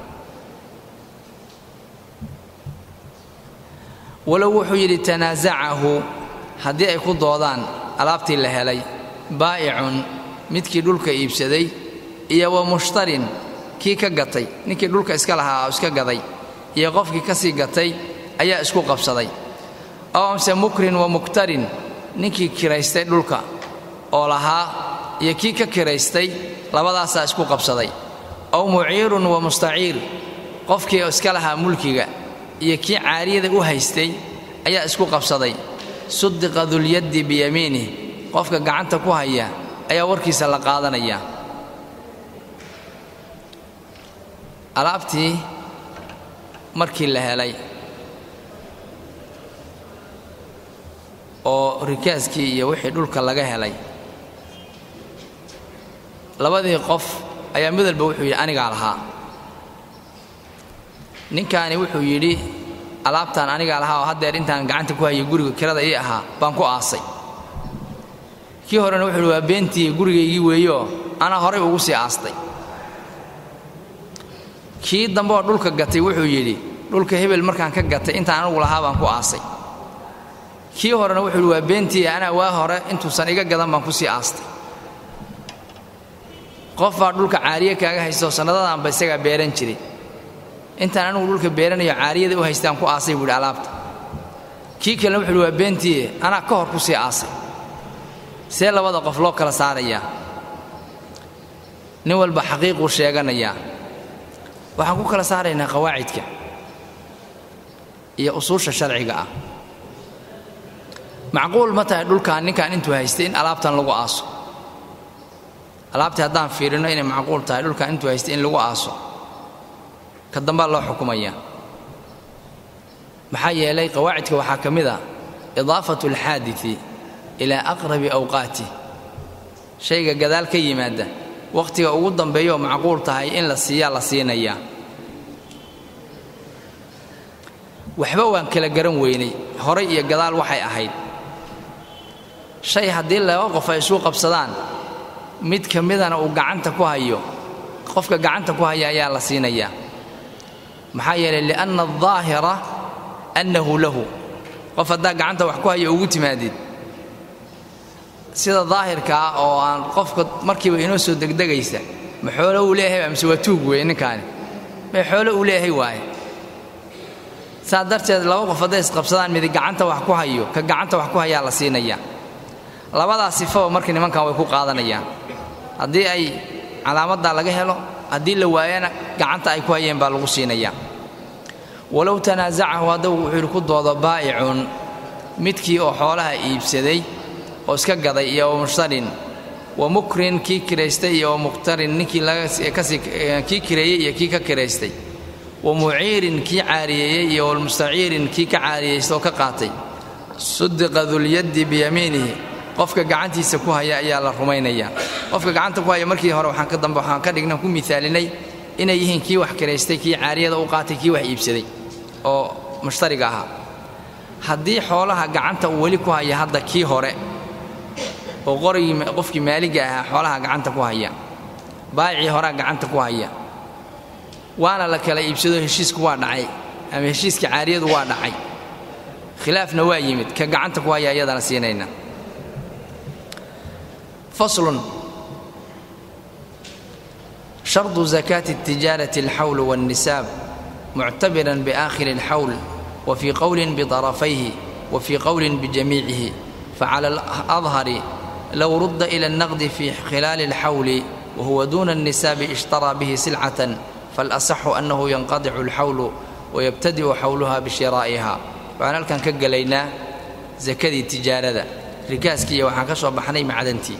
walow wuxuu yidhi tanaasacahu haddii ay ku doodaan alaabtii la helay baa'icun midkii dhulka iibsaday iyo wa mushtarin kii ka gatay ninkii dhulka iska lahaa oo iska gaday iyo qofkii ka sii gatay ayaa isku qabsaday ow amse mukrin wa muktarin ninkii kiraystay dhulka oo lahaa iyo kii ka kiraystay labadaasaa isku qabsaday ow muciirun wa mustaciir qofkii iska lahaa mulkiga iyo kii caariyada u haystay ayaa isku qabsaday sudiqa dulyaddi biyamiinih qofka gacanta ku haya ayaa warkiisa la qaadanaya alaabtii markii la helay oo rikaaskii iyo wixii dhulka laga helay labadii qof ayaa mid walba wuxuu yidhi anigaa lahaa ninkaani wuxuu yidhi alaabtaan anigaa lahaa oo haddeer intaan gacanta ku hayay guriga kirada ii ahaa baan ku aasay kii horena wuxuu yidhi waa beentii gurigaygii weeyeoo anaa horay ugu sii aastay kii dambe oo dhulka gatay wuxuu yidhi dhulka hebel markaan ka gatay intaan anugu lahaa baan ku aasay kii horena wuxuu yidhi waa beentii anaa waa hore intuusan iga gadan baan ku sii aastay qof baa dhulka caariye kaaga haystaoo sannadadaanba isagaa beeran jiray intaan anugu dhulka beeranayo caariyada u haystaan ku aasay buu yidhi alaabta kii kalena wuxuu yidhi waa beentii anaa ka hor ku sii aasay see labada qof loo kala saarayaa nin walba xaqiiquu sheeganayaa waxaan ku kala saaraynaa qawaacidka iyo usuusha sharciga ah macquul ma tahay dhulkan ninkan intuu haystay in alaabtan lagu aaso alaabtii haddaan fiirino inay macquul tahay dhulkan intuu haystay in lagu aaso ka dambaa loo xukumayaa maxaa yeelay qawaacidka waxaa ka mid ah idaafatu alxaadii ilaa aqrabi awqaatih shayga gadaal ka yimaada wakhtiga ugu dambeeyaoo macquul tahay in la siiyaa la siinayaa waxba waan kala garan weynay horay iyo gadaal waxay ahayd shay haddii laba qof ay isuu qabsadaan mid ka midana uu gacanta ku hayo qofka gacanta ku haya ayaa la siinayaa maxaa yeelay lianna aldaahira annahu lahu qof haddaa gacanta wax ku hayo ugu timaadid sida daahirka ah oo aan qofka markiiba inoo soo degdegaysa ma xoolo uu leeyahay mise waa tuug weeye ninkaani ma xoolo uu leeyahay waaye saa darteed laba qof hadday isqabsadaan midi gacanta wax ku hayo ka gacanta wax ku hayaa la siinayaa labadaas sifaba marka nimankan way ku qaadanayaan haddii ay calaamaddaa laga helo haddii la waayana gacanta ay ku hayeen baa lagu siinayaa walow tanaasacahu haddagu wuxuu yidhi ku doodo baa'icun midkii oo xoolaha iibsaday oo iska gaday iyo wa mushtarin wa mukrin kii kiraystay iyo wa muqtarin ninkii kii kireeyey iyo kii ka kiraystay wa muciirin kii caariyeeyey iyo walmustaciirin kii ka caariyeysta oo ka qaatay sudiqa dulyaddi biyamiinihi qofka gacantiisa ku haya ayaa la rumaynayaa qofka gacanta ku haya markii hore waxaan ka dambe waxaan ka dhigna ku miaalinay inay yihiin kii wax kiraystay kii caariyada u qaatay kii wax iibsaday oo mushtariga ahaa haddii xoolaha gacanta uu weli ku haya hadda kii hore oo qorigii qofkii maaliga ahaa xoolaha gacanta ku haya baayicii horaa gacanta ku haya waana la kala iibsado heshiisku waa dhacay ama heshiiska caariyadu waa dhacay khilaafna waa yimid ka gacanta ku haya iyadana siinayna faslun shardu zakaati الtijaarati alxawl wاlnisaab muctabiran biaakhiri اlxawl wa fii qowlin biطarafayhi wa fii qowlin bijamiicihi facala aladhari low rudda ila الnaqdi fi khilaali اlxawli wahuwa duna الnisaabi ishtaraa bihi silcatan faalasaxu annahu yanqadicu اlxawlu wayabtadi'u xawluha bishiraa'iha waxaan halkan ka gelaynaa sakadii tijaarada rikaaskiiyo waxaan ka soo baxnay macdantii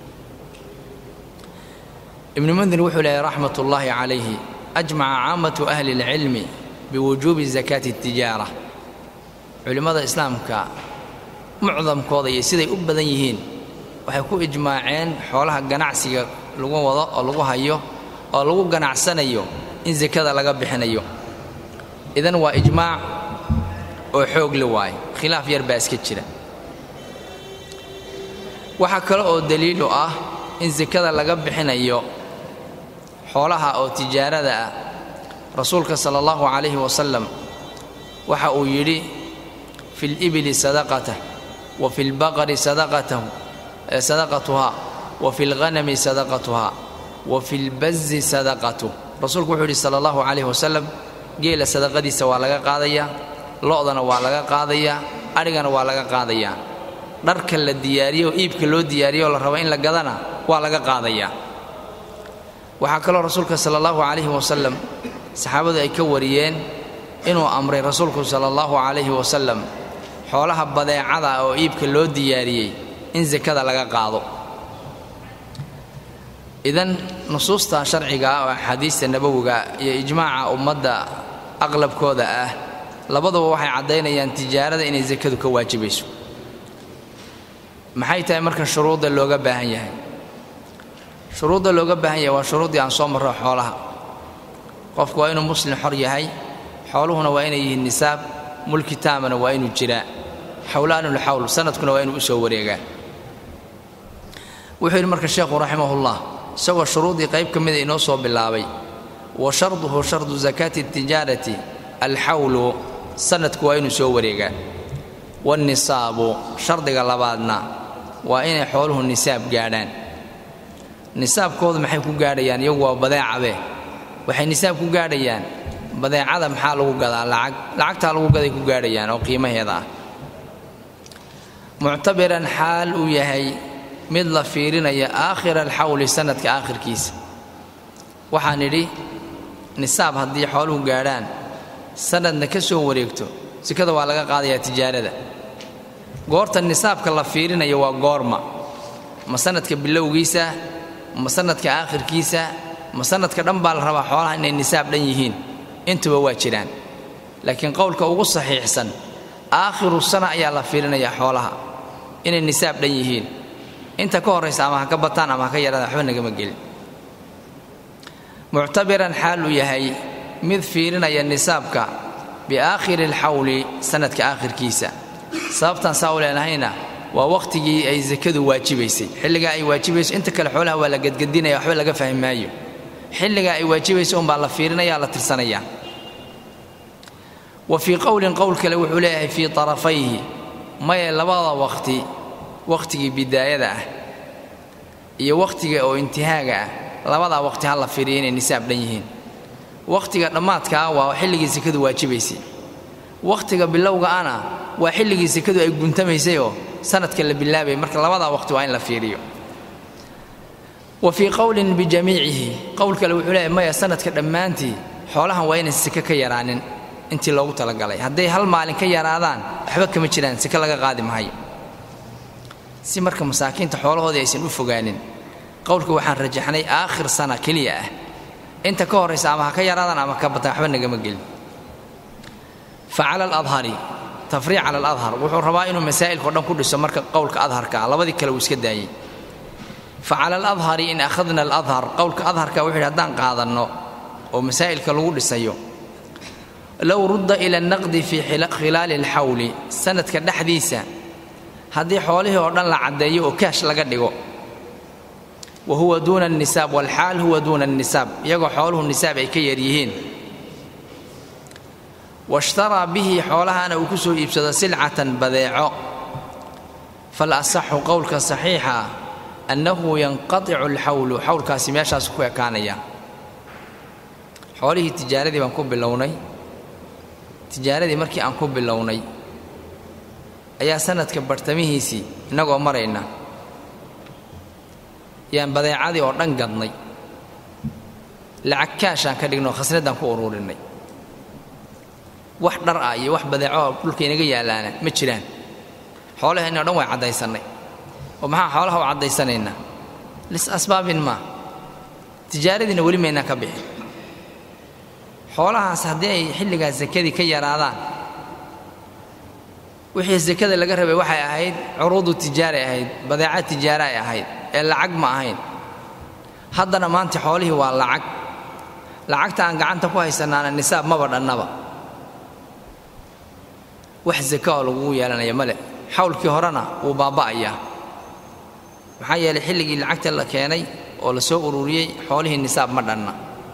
ibnu mundir wuxuu leehay raxmat ullaahi calayhi ajmaca caamatu ahli اlcilmi biwujuubi zakaati اtijaara culimmada islaamka mucdamkooda iyo siday u badan yihiin waxay ku ijmaaceen xoolaha ganacsiga lagu wado oo lagu hayo oo lagu ganacsanayo in sakada laga bixinayo idan waa ijmaac oo xoog la waaye khilaaf yar baa iska jira waxaa kale oo daliil u ah in sakada laga bixinayo xoolaha oo tijaarada ah rasuulka sala allahu calayhi wasalam waxa uu yidhi fi libili sadaqatah wa fi lbaqari sadaqatahu sadaqatuha wa fi lghanami sadaqatuha wa fi lbazi sadaqatuh rasuulku wuxuu yidhi sala allahu calayhi wasalam geela sadaqadiisa waa laga qaadayaa lo'dana waa laga qaadayaa adhigana waa laga qaadayaa dharka la diyaariyo oo iibka loo diyaariyo oo la rabo in la gadana waa laga qaadayaa waxaa kaloo rasuulka sala allahu calayhi wasalam saxaabadu ay ka wariyeen inuu amray rasuulku sala allahu calayhi wasalam xoolaha badeecada oo iibka loo diyaariyey in sakada laga qaado idan nusuusta sharciga ah oo axaadiista nabowiga iyo ijmaaca ummadda aqlabkooda ah labaduba waxay caddaynayaan tijaarada inay sakadu ka waajibayso maxay tahay marka shuruudda looga baahan yahay shuruudda looga baahan yahay waa shuruuddii aan soo marro xoolaha qofku waa inuu muslim xor yahay xooluhuna waa inay yihiin nisaab mulki taamana waa inuu jiraa xawlaanulxawl sanadkuna waa inuu u soo wareegaa wuxuu yidhi marka sheekhu raximahullah isagoo shuruuddii qayb ka mida inoo soo bilaabay wa sharduhu shardu zakaati tijaarati alxawlu sanadku waa inuu soo wareegaa wanisaabu shardiga labaadna waa inay xooluhu nisaab gaadhaan nisaabkoodu maxay ku gaadhayaan iyagu waa badeecabe waxay nisaab ku gaadhayaan badeecada maxaa lagu gadaa lacag lacagtaa lagu gaday ku gaadhayaan oo qiimaheeda ah muctabiran xaal uu yahay mid la fiirinaya aakhira alxawli sanadka aakhirkiisa waxaan idhi nisaab haddii xooluhu gaadhaan sanadna ka soo wareegto sikada waa laga qaadayaa tijaarada goorta nisaabka la fiirinayo waa goorma ma sanadka bilowgiisa ma sanadka aakhirkiisa ma sanadka dhan baa la rabaa xoolaha inay nisaab dhan yihiin intuba waa jiraan laakiin qowlka ugu saxiixsan aakhiru sana ayaa la fiirinayaa xoolaha inay nisaab dhan yihiin inta ka horraysa ama ha ka bataan ama ha ka yaraadaan waxba nagama gelin muctabiran xaal uu yahay mid fiirinaya nisaabka biaakhiri alxawli sanadka aakhirkiisa sababtaan saa u leenahayna waa wakhtigii ay sakadu waajibaysay xilligaa ay waajibayso inta kale xoolaha waa la gadgadinaya waxba laga fahmi maayo xilligaa ay waajibayso unbaa la fiirinaya la tirsanaya wa fii qowlin qowl kale wuxuu leeyahay fii tarafayhi maye labada waqti wakhtigii bidaayada ah iyo wakhtiga oo intihaaga ah labadaa waqti ha la fiiriya inay nisaab dhan yihiin wakhtiga dhammaadkaa waa xilligii sekadu waajibaysay wakhtiga bilowga ana waa xilligii sekadu ay guntamaysayoo sanadka la bilaabayay marka labadaa waqti waa in la fiiriyo wa fii qowlin bijamiicihi qowl kale wuxuu leeyahy maya sanadka dhammaantii xoolahan waa inay seke ka yaraanin intii loogu talagalay hadday hal maalin ka yaraadaan waxba kama jiraan seke laga qaadi mahayo si marka masaakiinta xoolahoodii aysan u fogaanin qowlka waxaan rajaxnay aakhir sana keliya ah inta ka horraysa ama ha ka yaraadaan ama ka bataan waxba nagama gelin fa cala aladhari tafriic cala aladhar wuxuu rabaa inuu masaa'ilkao dhan ku dhiso marka qowlka adharka ah labadii kale uu iska daayey fa cala aladhari in akhadna aladhar qowlka adharka wuxuu yidhi haddaan qaadanno oo masaa'ilka lagu dhisayo low rudda ila annaqdi fii khilaali alxawli sanadka dhexdiisa haddii xoolihii oo dhan la caddeeyo oo kaash laga dhigo wa huwa duuna annisaab walxaal huwa duuna annisaab iyagoo xooluhu nisaab ay ka yar yihiin washtaraa bihi xoolahana uu ku soo iibsado silcatan badeeco fal asaxu qowlka saxiixa annahu yanqaticu alxawlu xawlkaasi meeshaasu ku ekaanaya xoolihii tijaaradii baan ku bilownay tijaaradii markii aan ku bilownay ayaa sanadka bartamihiisii innagoo marayna yaan badeecadii oo dhan gadnay lacag kaashaan ka dhigno khasnaddaan ku uruurinnay wax dhar ah iyo wax badeeco dhulka inaga yaallaana ma jiraan xoolaheenni o dhan way caddaysannay oo maxaa xoolaha u caddaysanaynaa lis asbaabin maa tijaaradiina weli maynaan ka bixin xoolahaas haddii ay xilligaas sakadii ka yaraadaan wixii sakada laga rabay waxay ahayd curuudu tijaaray ahayd badeeca tijaara ay ahayd ee lacag ma ahayn haddana maanta xoolihii waa lacag lacagta aan gacanta ku haysanaana nisaab maba dhannaba wax saka oo lagugu yeelanaya male xawlkii horena wuu baaba'ayaa maxaa yeelay xilligii lacagta la keenay oo la soo ururiyey xoolihii nisaab ma dhanna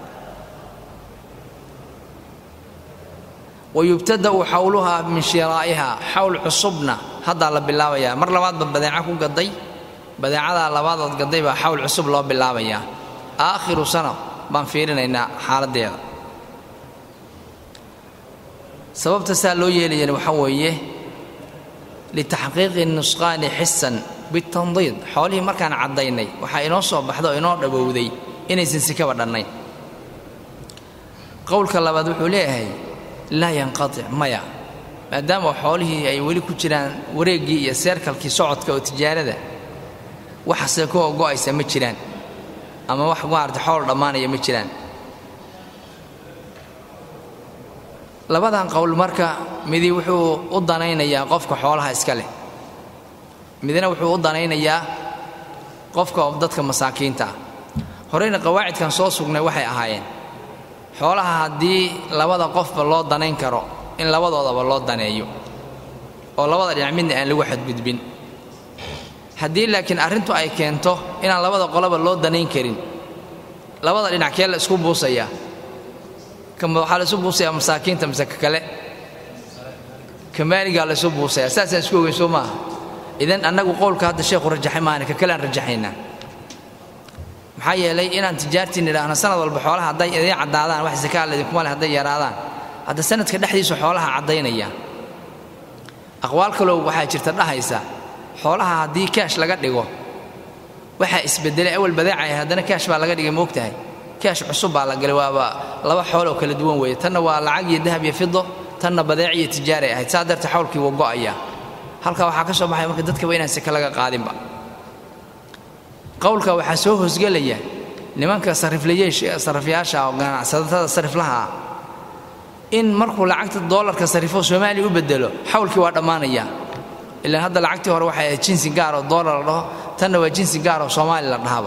wayubtada'u xawluhaa min shiraa'ihaa xawl cusubna haddaa la bilaabayaa mar labaadba badeeca ku gaday badeecadaa labaadood gaday baa xawl cusub loo bilaabayaa aakhiru sana baan fiirinaynaa xaaladdeeda sababta saa loo yeelayana waxaa weeye litaxqiiqi nusqaani xisan bitandiid xoolihii markaan caddaynay waxaa inoo soo baxda oo inoo dhowowday inaysan sikaba dhannayn qowlka labaad wuxuu leeyahay laa yanqatic maya maadaama xoolihii ay weli ku jiraan wareeggii iyo seerkalkii socodka oo tijaarada waxa seekoo go'aysa ma jiraan ama wax maarata xool dhammaanaya ma jiraan labadan qowl marka midi wuxuu u danaynayaa qofka xoolaha iska leh midna wuxuu u danaynayaa qofka dadka masaakiinta ah horeyna qawaacidkan soo sugnay waxay ahaayeen xoolaha haddii labada qofba loo danayn karo in labadoodaba loo daneeyo oo labada dhinac midna aan lagu xadgudbin haddii laakiin arrintu ay keento inaan labada qoloba loo danayn karin labada dhinac kee la isku buusayaa waxaa la isu buusayaa masaakiinta mise ka kale kamaaligaa la isu buusayaa saasaan isku ogeyn soo maaha idan annagu qowlka hadda sheekhu rajaxay maahane ka kale aan rajaxaynaa maxaa yeelay inaan tijaartiin idhaahno sanad walba xoolaha hadday idiin caddaadaan wax sakaa laidinkuma leh hadday yaraadaan hadda sanadka dhexdiisu xoolaha caddaynaya aqwaal kaloo waxaa jirta dhahaysa xoolaha haddii kaash laga dhigo waxaa isbedelay awal badeecay haddana kaash baa laga dhigay moogtahay kaash cusub baa la galay waaba laba xooloo kala duwan weeye tanna waa lacag iyo dahab iyo fido tanna badeec iyo tijaaray ahayd saa darteed xawlkii wuu go'ayaa halkaa waxaa ka soo baxaya marka dadkaba inaan seke laga qaadinba qowlka waxaa soo hoosgelaya nimanka sarifyaasha oo ganacsatada sariflaha ah in markuu lacagta doolarka sarifo soomaaliya u bedelo xawlkii waa dhammaanaya ilaan hadda lacagtii hore waxay ahayd jinsi gaar oo doolar la dhaho tanna waa jinsi gaar oo soomaali la dhahaba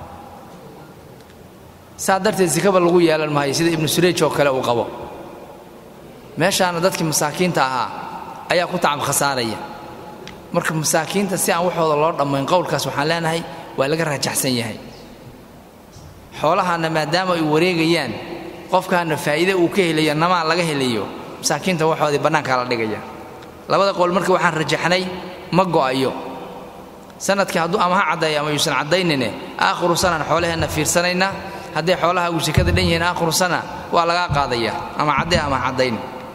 saa darteed sikaba lagu yeelan maayo sida ibnu sureyj oo kale uu qabo meeshaana dadkii masaakiinta ahaa ayaa ku tacab khasaaraya marka masaakiinta si aan waxooda loo dhammayn qowlkaas waxaan leenahay waa laga raajaxsan yahay xoolahaana maadaama ay wareegayaan qofkaana faa'iide uu ka helayo namaa laga helayo masaakiinta waxoodii bannaankaa la dhigaya labada qowl marka waxaan rajaxnay ma go'ayo sanadkii hadduu ama ha caddeeyo ama yuusan caddaynine aakhiru sanaan xoolaheenna fiirsanaynaa hadday xoolaha uu sekada dhan yihiin aakhiru sana waa lagaa qaadaya ama caddee ama caddayn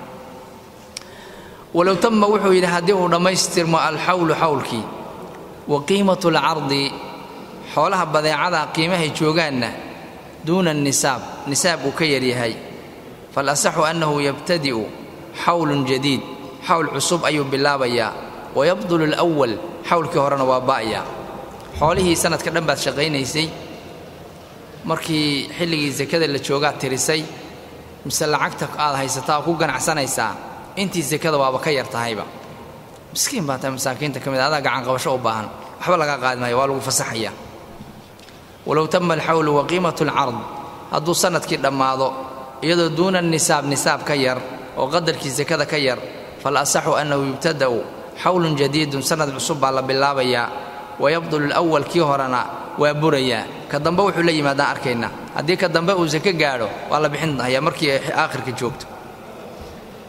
walow tama wuxuu yidhi haddii uu dhammaystirmo alxawlu xawlkii wa qiimatu alcardi xoolaha badeecada qiimahay joogaanna duuna nisaab nisaab uu ka yaryahay falasaxu annahu yabtadi'u xawlun jadiid xawl cusub ayuu bilaabayaa wayabdulu alawal xawlkii horena waa ba'ya xoolihii sanadka dhan baad shaqaynaysay markii xilligii sakada la joogaad tirisay mise lacagta aad haysataa oo ku ganacsanaysaa intii sakada waaba ka yar tahayba miskiin baa tahay masaakiinta ka mid adaa gacan qabasho u baahan waxba laga qaadi maayo waa lagu fasaxaya walow tama alxawlu wa qiimatu alcard hadduu sanadkii dhammaado iyadoo duuna nisaab nisaab ka yar oo qadarkii sakada ka yar fal asaxu annahu yubtada'u xawlun jadiidun sanad cusub baa la bilaabayaa wayabdulu alawal kii horena waa burayaa ka dambe wuxuu la yimaadaan arkaynaa haddii ka dambe uu sake gaadho waa la bixin hayaa markii ay aakhirka joogto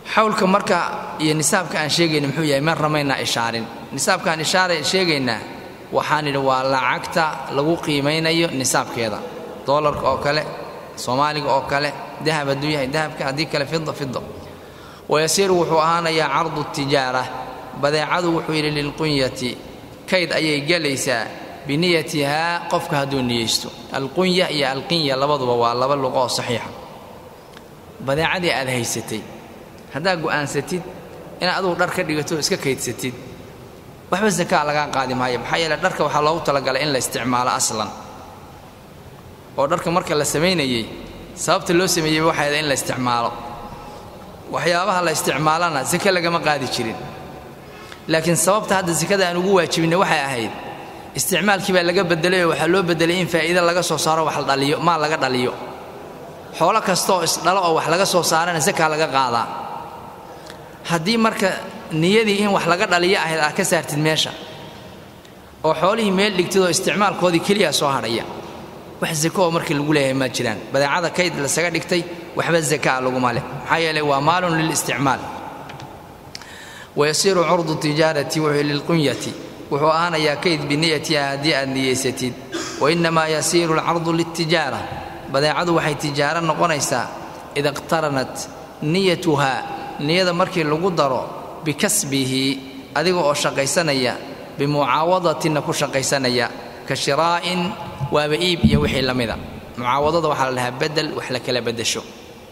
xawlka marka iyo nisaabka aan sheegayna muxuu yahay ma ramaynaa ishaarin nisaabka aan ishaara sheegaynaa waxaan idhi waa lacagta lagu qiimaynayo nisaabkeeda doolarka oo kale soomaaliga oo kale dahab hadduu yahay dahabka haddii kale fida fida wayasiiru wuxuu ahaanayaa cardu tijaara badeecadu wuxuu yidhi lilqunyati kayd ayay gelaysaa biniyatihaa qofka hadduu niyeysto alqunya iyo alqinya labaduba waa laba luqo oo saxiixa badeecadii aad haysatay haddaad go'aansatid inaad adugu dhar ka dhigato iska kaydsatid waxba sakaa lagaa qaadi maayo maxaa yeele dharka waxaa loogu talagalay in la isticmaalo aslan oo dharka marka la samaynayey sababta loo sameeyey waxay ahayd in la isticmaalo waxyaabaha la isticmaalana sake lagama qaadi jirin laakiin sababta hadda sakada aan ugu waajibinay waxay ahayd isticmaalkii baa laga bedelay oo waxaa loo bedelay in faa'iido laga soo saaro wax la dhaliyo maal laga dhaliyo xoolo kasta oo isdhalo oo wax laga soo saarana sakaa laga qaadaa haddii marka niyadii in wax laga dhaliyo ahayd aad ka saartid meesha oo xoolihii meel dhigtid oo isticmaalkoodii keliya soo hadhaya wax zako oo markii lagu leeyahay ma jiraan badeecada kayd lasaga dhigtay waxba zakaa laguma leh maxaa yeelay waa maalun lilisticmaal wayasiiru curdu tijaarati wuxuu lilqunyati wuxuu ahaanayaa kayd biniyatiha haddii aad niyeysatid wainnamaa yasiiru alcardu liltijaara badeecadu waxay tijaaro noqonaysaa ida iqtaranat niyatuhaa niyada markii lagu daro bikasbihi adiga oo shaqaysanaya bimucaawadatinna ku shaqaysanaya ka shiraa'in waaba iib iyo wixii la mida mucaawadada waxaa la dhahaa bedel wax la kala beddesho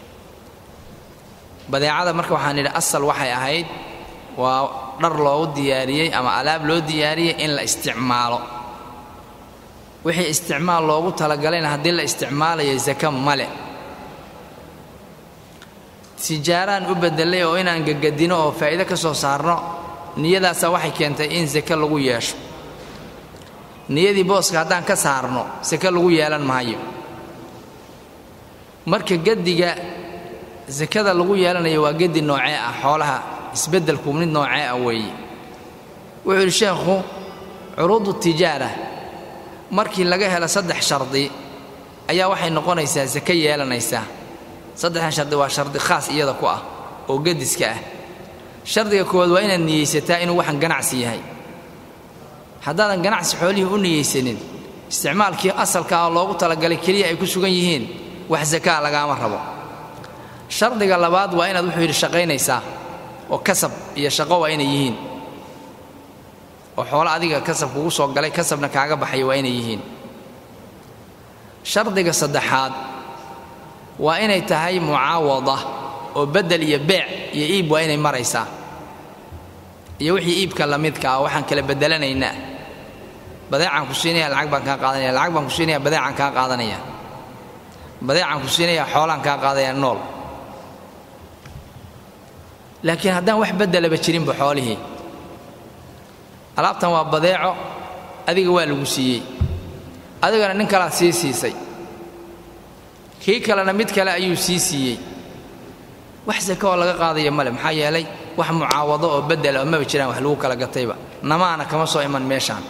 badeecada marka waxaan idhi asal waxay ahayd waa dhar loogu diyaariyey ama alaab loo diyaariyey in la isticmaalo wixii isticmaal loogu talagalayna haddii la isticmaalayo saka male tijaaraan u bedelay oo inaan gagadino oo faa'iido ka soo saarno niyadaasa waxay keentay in sake lagu yeesho niyadii booska haddaan ka saarno sake lagu yeelan maayo marka gediga sakada lagu yeelanayo waa gedi noocee ah xoolaha isbeddelku mid noocee ah weeye wuxuu yidhi sheekhu curuudu tijaara markii laga helo saddex shardi ayaa waxay noqonaysaa sake yeelanaysaa saddexdan shardi waa shardi khaas iyada ku ah oo gediska ah shardiga koowaad waa inaad niyeysataa inuu waxan ganacsi yahay haddaadan ganacsi xoolihii u niyeysanin isticmaalkii asalka ah loogu talagalay keliya ay ku sugan yihiin wax sakaa lagaama rabo shardiga labaad waa inaad wuxuu yidhi shaqaynaysaa oo kasab iyo shaqo waa inay yihiin oo xoolo adiga kasab kugu soo galay kasabna kaaga baxaya waa inay yihiin shardiga saddexaad waa inay tahay mucaawada oo beddel iyo beec iyo iib waa inay maraysaa iyo wixii iibka la midka ah waxaan kala beddelanaynaa badeecaan ku siinaya lacag baan kaa qaadanaya lacag baan ku siinaya badeecaan kaa qaadanaya badeecaan ku siinaya xoolaan kaa qaadaya nool laakiin haddaan wax beddelaba jirinba xoolihii alaabtan waa badeeco adiga waa lagu siiyey adigana nin kalaad sii siisay kii kalena mid kale ayuu sii siiyey wax sake oo laga qaadaya male maxaa yeelay wax mucaawado oo beddela oo maba jiraan wax lagu kala gatayba namaana kama soo iman meeshaan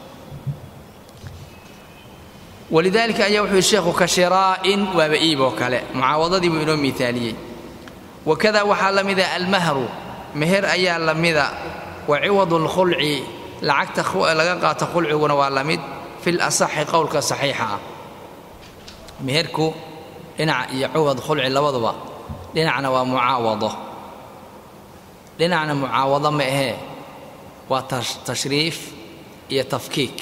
walidaalika ayaa wuxuu yidhi sheekhu ka shiraa'in waaba iib oo kale mucaawadadii buu inoo miaaliyey wakada waxaa la mida almahru meher ayaa la mida wa ciwadu lkhulci lacagta laga qaato khulciguna waa la mid fil asaxi qowlka saxiixa ah meherku dhinac iyo ciwad khulci labaduba dhinacna waa mucaawado dhinacna mucaawado ma ahee waa tashriif iyo tafkiik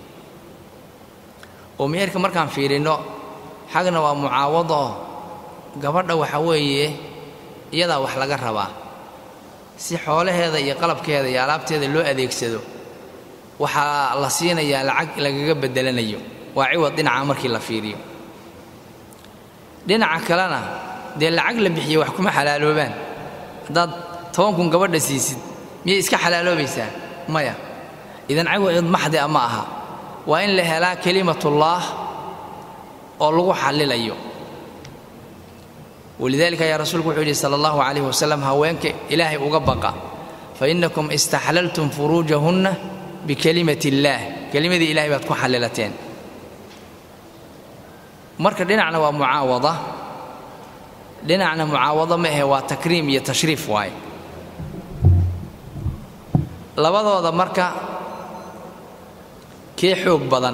oo meherka markaan fiirinno xagna waa mucaawado gabadha waxa weeye iyadaa wax laga rabaa si xoolaheeda iyo qalabkeeda iyo alaabteeda loo adeegsado waxaa la siinayaa lacag lagaga beddelanayo waa ciwad dhinaca markii la fiiriyo dhinaca kalena dee lacag la bixiye wax kuma xalaaloobaan haddaad toban kun gabadha siisid miyay iska xalaaloobaysaa maya idan ciwad maxdi a ma aha waa in la helaa kelimatullaah oo lagu xallilayo walidaalika ayaa rasuulku wuxuu yidhi sala allahu calayhi wasalam haweenka ilaahay uga baqa fa innakum istaxlaltum furuujahunna bikelimati illaah kelimadii ilahay baad ku xallilateen marka dhinacna waa mucaawada dhinacna mucaawado ma ahe waa takriim iyo tashriif waaye labadooda marka kee xoog badan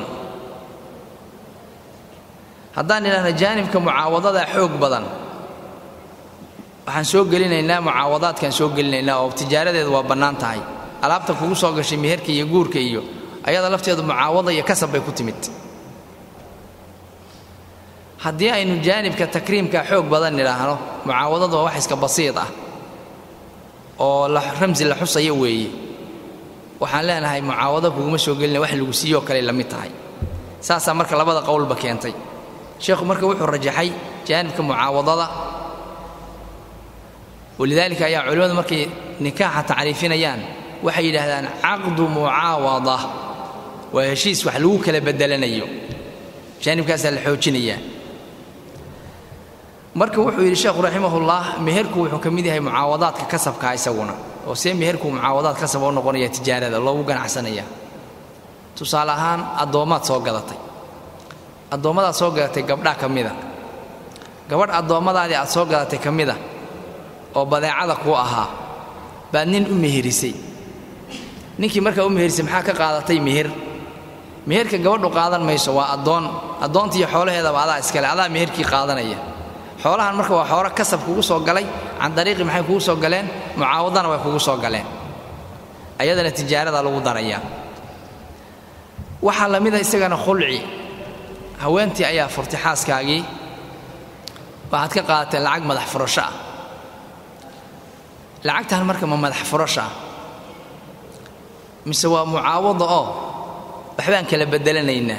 haddaan idhahna jaanibka mucaawadadaa xoog badan waxaan soo gelinaynaa mucaawadaadkaan soo gelinaynaa oo tijaaradeedu waa bannaan tahay alaabta kugu soo gashay meherka iyo guurka iyo ayada lafteedu mucaawada iyo kasab bay ku timid haddii aynu jaanibka takriimka xoog badan idhaahno mucaawadadu waa wax iska basiid ah oo ramsi la xusayo weeye waxaan leenahay mucaawado kuguma soo gelina wax lagu siiyoo kale la mid tahay saasaa marka labada qowlba keentay sheekhu marka wuxuu rajaxay jaanibka mucaawadada walidaalika ayaa culimmadu markay nikaaxa tacriifinayaan waxay yidhaahdaan caqdu mucaawada waa heshiis wax lagu kala bedelanayo jaanibkaasaa la xoojinayaa marka wuxuu yidhi sheekhu raximahullah meherku wuxuu ka mid yahay mucaawadaadka kasabkaa isaguna oo see meherku mucaawadaad kasab oo noqonaya tijaarada loogu ganacsanaya tusaale ahaan addoommaad soo gadatay addoommadaad soo gadatay gabdhaa ka mida gabadh addoommadaadii aad soo gadatay ka mida oo badeecada kuu ahaa baad nin u meherisay ninkii markaa u meherisay maxaa ka qaadatay meher meherka gabadhu qaadan mayso waa addoon addoontiiyo xoolaheedaba adaa iskale adaa meherkii qaadanaya xoolahan marka waa xoolo kasab kugu soo galay can dariiqi maxay kugu soo galeen mucaawadana way kugu soo galeen ayadana tijaarada lagu darayaa waxaa la mida isagana khulci haweentii ayaa furtay xaaskaagii waxaad ka qaadatay lacag madax furasho ah lacagtan marka ma madax furasho ah mise waa mucaawado oo waxbaan kala bedelanaynaa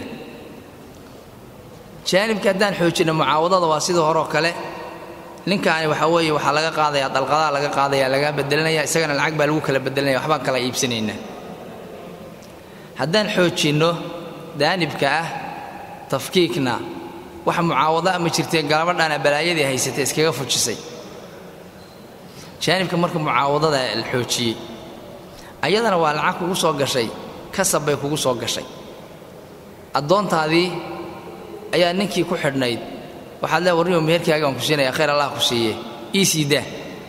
jaanibka haddaan xoojinno mucaawadada waa sidii horeo kale ninkaani waxaa weeye waxaa laga qaadayaa dalqadaa laga qaadaya laga bedelanaya isagana lacag baa lagu kala bedelanaya waxbaan kala iibsanaynaa haddaan xoojinno daanibka ah tafkiikna wax mucaawado ama jirtee galabadhaana balaayadii haysatay iskaga fujisay jaanibka marka mucaawadada la xoojiyey ayadana waa lacag kugu soo gashay kasab bay kugu soo gashay addoontaadii ayaa ninkii ku xidhnayd waxaad lee warniyo meherkaaga aan ku siinaya khayr allah ku siiye ii sii daa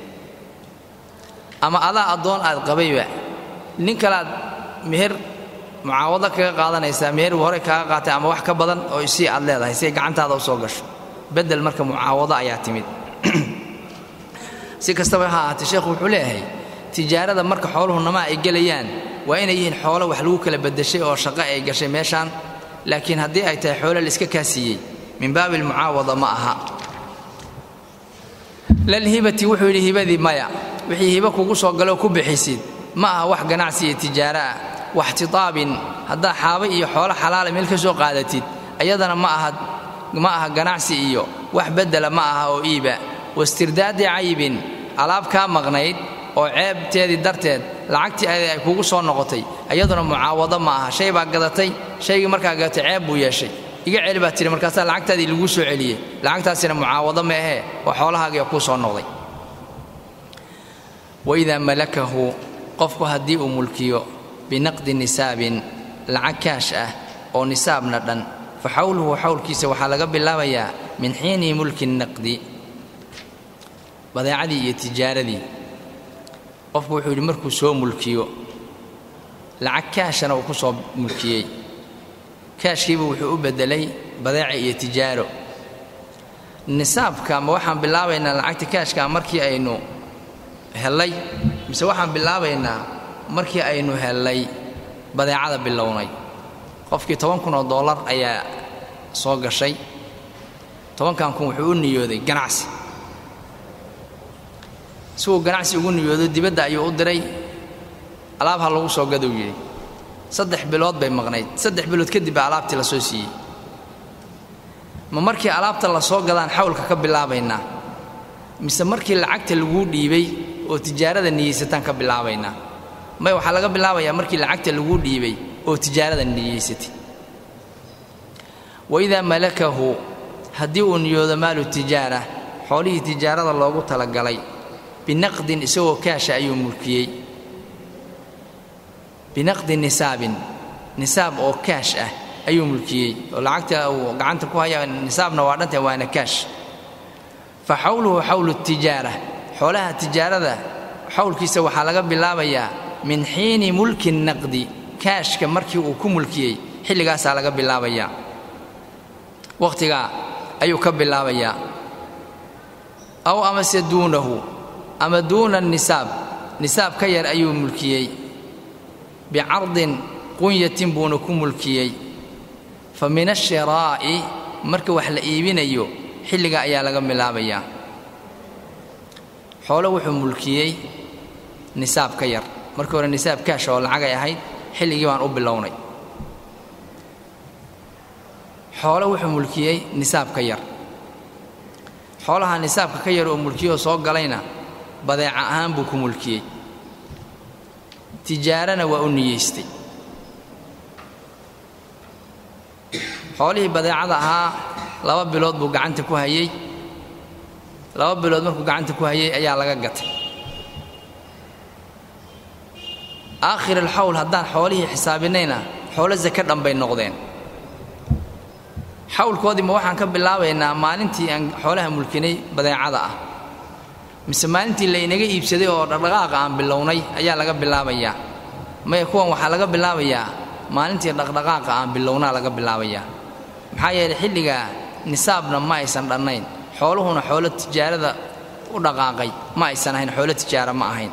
ama adaa addoon aad qabayba nin kaleaad meher mucaawado kaga qaadanaysaa meher hore kaaga qaatay ama wax ka badan oo isii aad leedahay si ay gacantaada u soo gasho beddel marka mucaawado ayaa timid si kastaba ha ahaatee sheekhu wuxuu leeyahay tijaarada marka xooluhu namaa ay gelayaan waa inay yihiin xoolo wax lagu kala beddeshay oo shaqo ay gashay meeshaan laakiin haddii ay tahay xoolo laiska kaasiiyey min baabi almucaawada ma aha lalhibati wuxuu yidhi hibadii maya wixii hibo kugu soo galoo ku bixisid ma aha wax ganacsi iyo tijaaro ah waxtitaabin haddaa xaaba iyo xoolo xalaala meel ka soo qaadatid ayadana ma aha ma aha ganacsi iyo wax beddela ma aha oo iiba wastirdaadi caybin alaab kaa maqnayd oo ceebteedii darteed lacagtii ayada ay kugu soo noqotay iyaduna mucaawado ma aha shay baa gadatay shaygii markaa gadatay ceeb buu yeeshay iga celi baa tihi markaasaa lacagtaadii laguu soo celiyey lacagtaasina mucaawado ma ahee oo xoolahaagiia kuu soo noqday waidaa malakahu qofku haddii uu mulkiyo binaqdi nisaabin lacag kaash ah oo nisaabna dhan fa xawluhu xawlkiisa waxaa laga bilaabayaa min xiini mulki naqdi badeecadii iyo tijaaradii qofku wuxuu yidhi markuu soo mulkiyo lacag kaashana uu ku soo mulkiyey kaashkiiba wuxuu u beddelay badeeca iyo tijaaro nisaabka ma waxaan bilaabaynaa lacagta kaashkaa markii aynu hellay mise waxaan bilaabaynaa markii aynu hellay badeecada bilownay qofkii toban kun oo dollar ayaa soo gashay tobankan kun wuxuu u niyooday ganacsi siuu ganacsi ugu niyoodo dibadda ayuu u diray alaab ha lagu soo gadou yidhi saddex bilood bay maqnayd saddex bilood kadib baa alaabtii la soo siiyey ma markii alaabta la soo gadaan xawlka ka bilaabaynaa mise markii lacagta laguu dhiibay oo tijaarada niyeysataan ka bilaabaynaa may waxaa laga bilaabayaa markii lacagta laguu dhiibay oo tijaarada niyeysatay waidaa malakahu haddii uu niyoodo maalu tijaara xoolihii tijaarada loogu talagalay binaqdin isagoo kaasha ayuu mulkiyey binaqdi nisaabin nisaab oo kaash ah ayuu mulkiyey oo lacagta uu gacanta ku haya nisaabna waa dhanta waana kaash fa xawluhu xawlu tijaara xoolaha tijaarada xawlkiisa waxaa laga bilaabayaa min xiini mulki naqdi kaashka markii uu ku mulkiyey xilligaasaa laga bilaabayaa wakhtigaa ayuu ka bilaabayaa aw amase duunahu ama duuna nisaab nisaab ka yar ayuu mulkiyey bicardin qunyatin buuna ku mulkiyey fa min ashiraa'i marka wax la iibinayo xilliga ayaa laga bilaabayaa xoolo wuxuu mulkiyey nisaab ka yar markii hore nisaab kaash oo lacagay ahayd xilligii baan u bilownay xoolo wuxuu mulkiyey nisaab ka yar xoolaha nisaabka ka yar oo mulkiyoo soo galayna badeeca ahaan buu ku mulkiyey tijaarana waa u niyeystay xoolihii badeecada ahaa laba bilood buu gacanta ku hayey laba bilood markuu gacanta ku hayey ayaa laga gatay aakhir alxawl haddaan xoolihii xisaabinayna xoolo sake dhan bay noqdeen xawlkoodii ma waxaan ka bilaabaynaa maalintii aan xoolaha mulkinay badeecada ah mise maalintii laynaga iibsaday oo dhaqdhaqaaqa aan bilownay ayaa laga bilaabayaa maya kuwan waxaa laga bilaabayaa maalintii dhaqdhaqaaqa aan bilownaa laga bilaabayaa maxaa yeelay xilligaa nisaabna ma aysan dhannayn xooluhuna xoolo tijaarada u dhaqaaqay ma aysan ahayn xoolo tijaara ma ahayn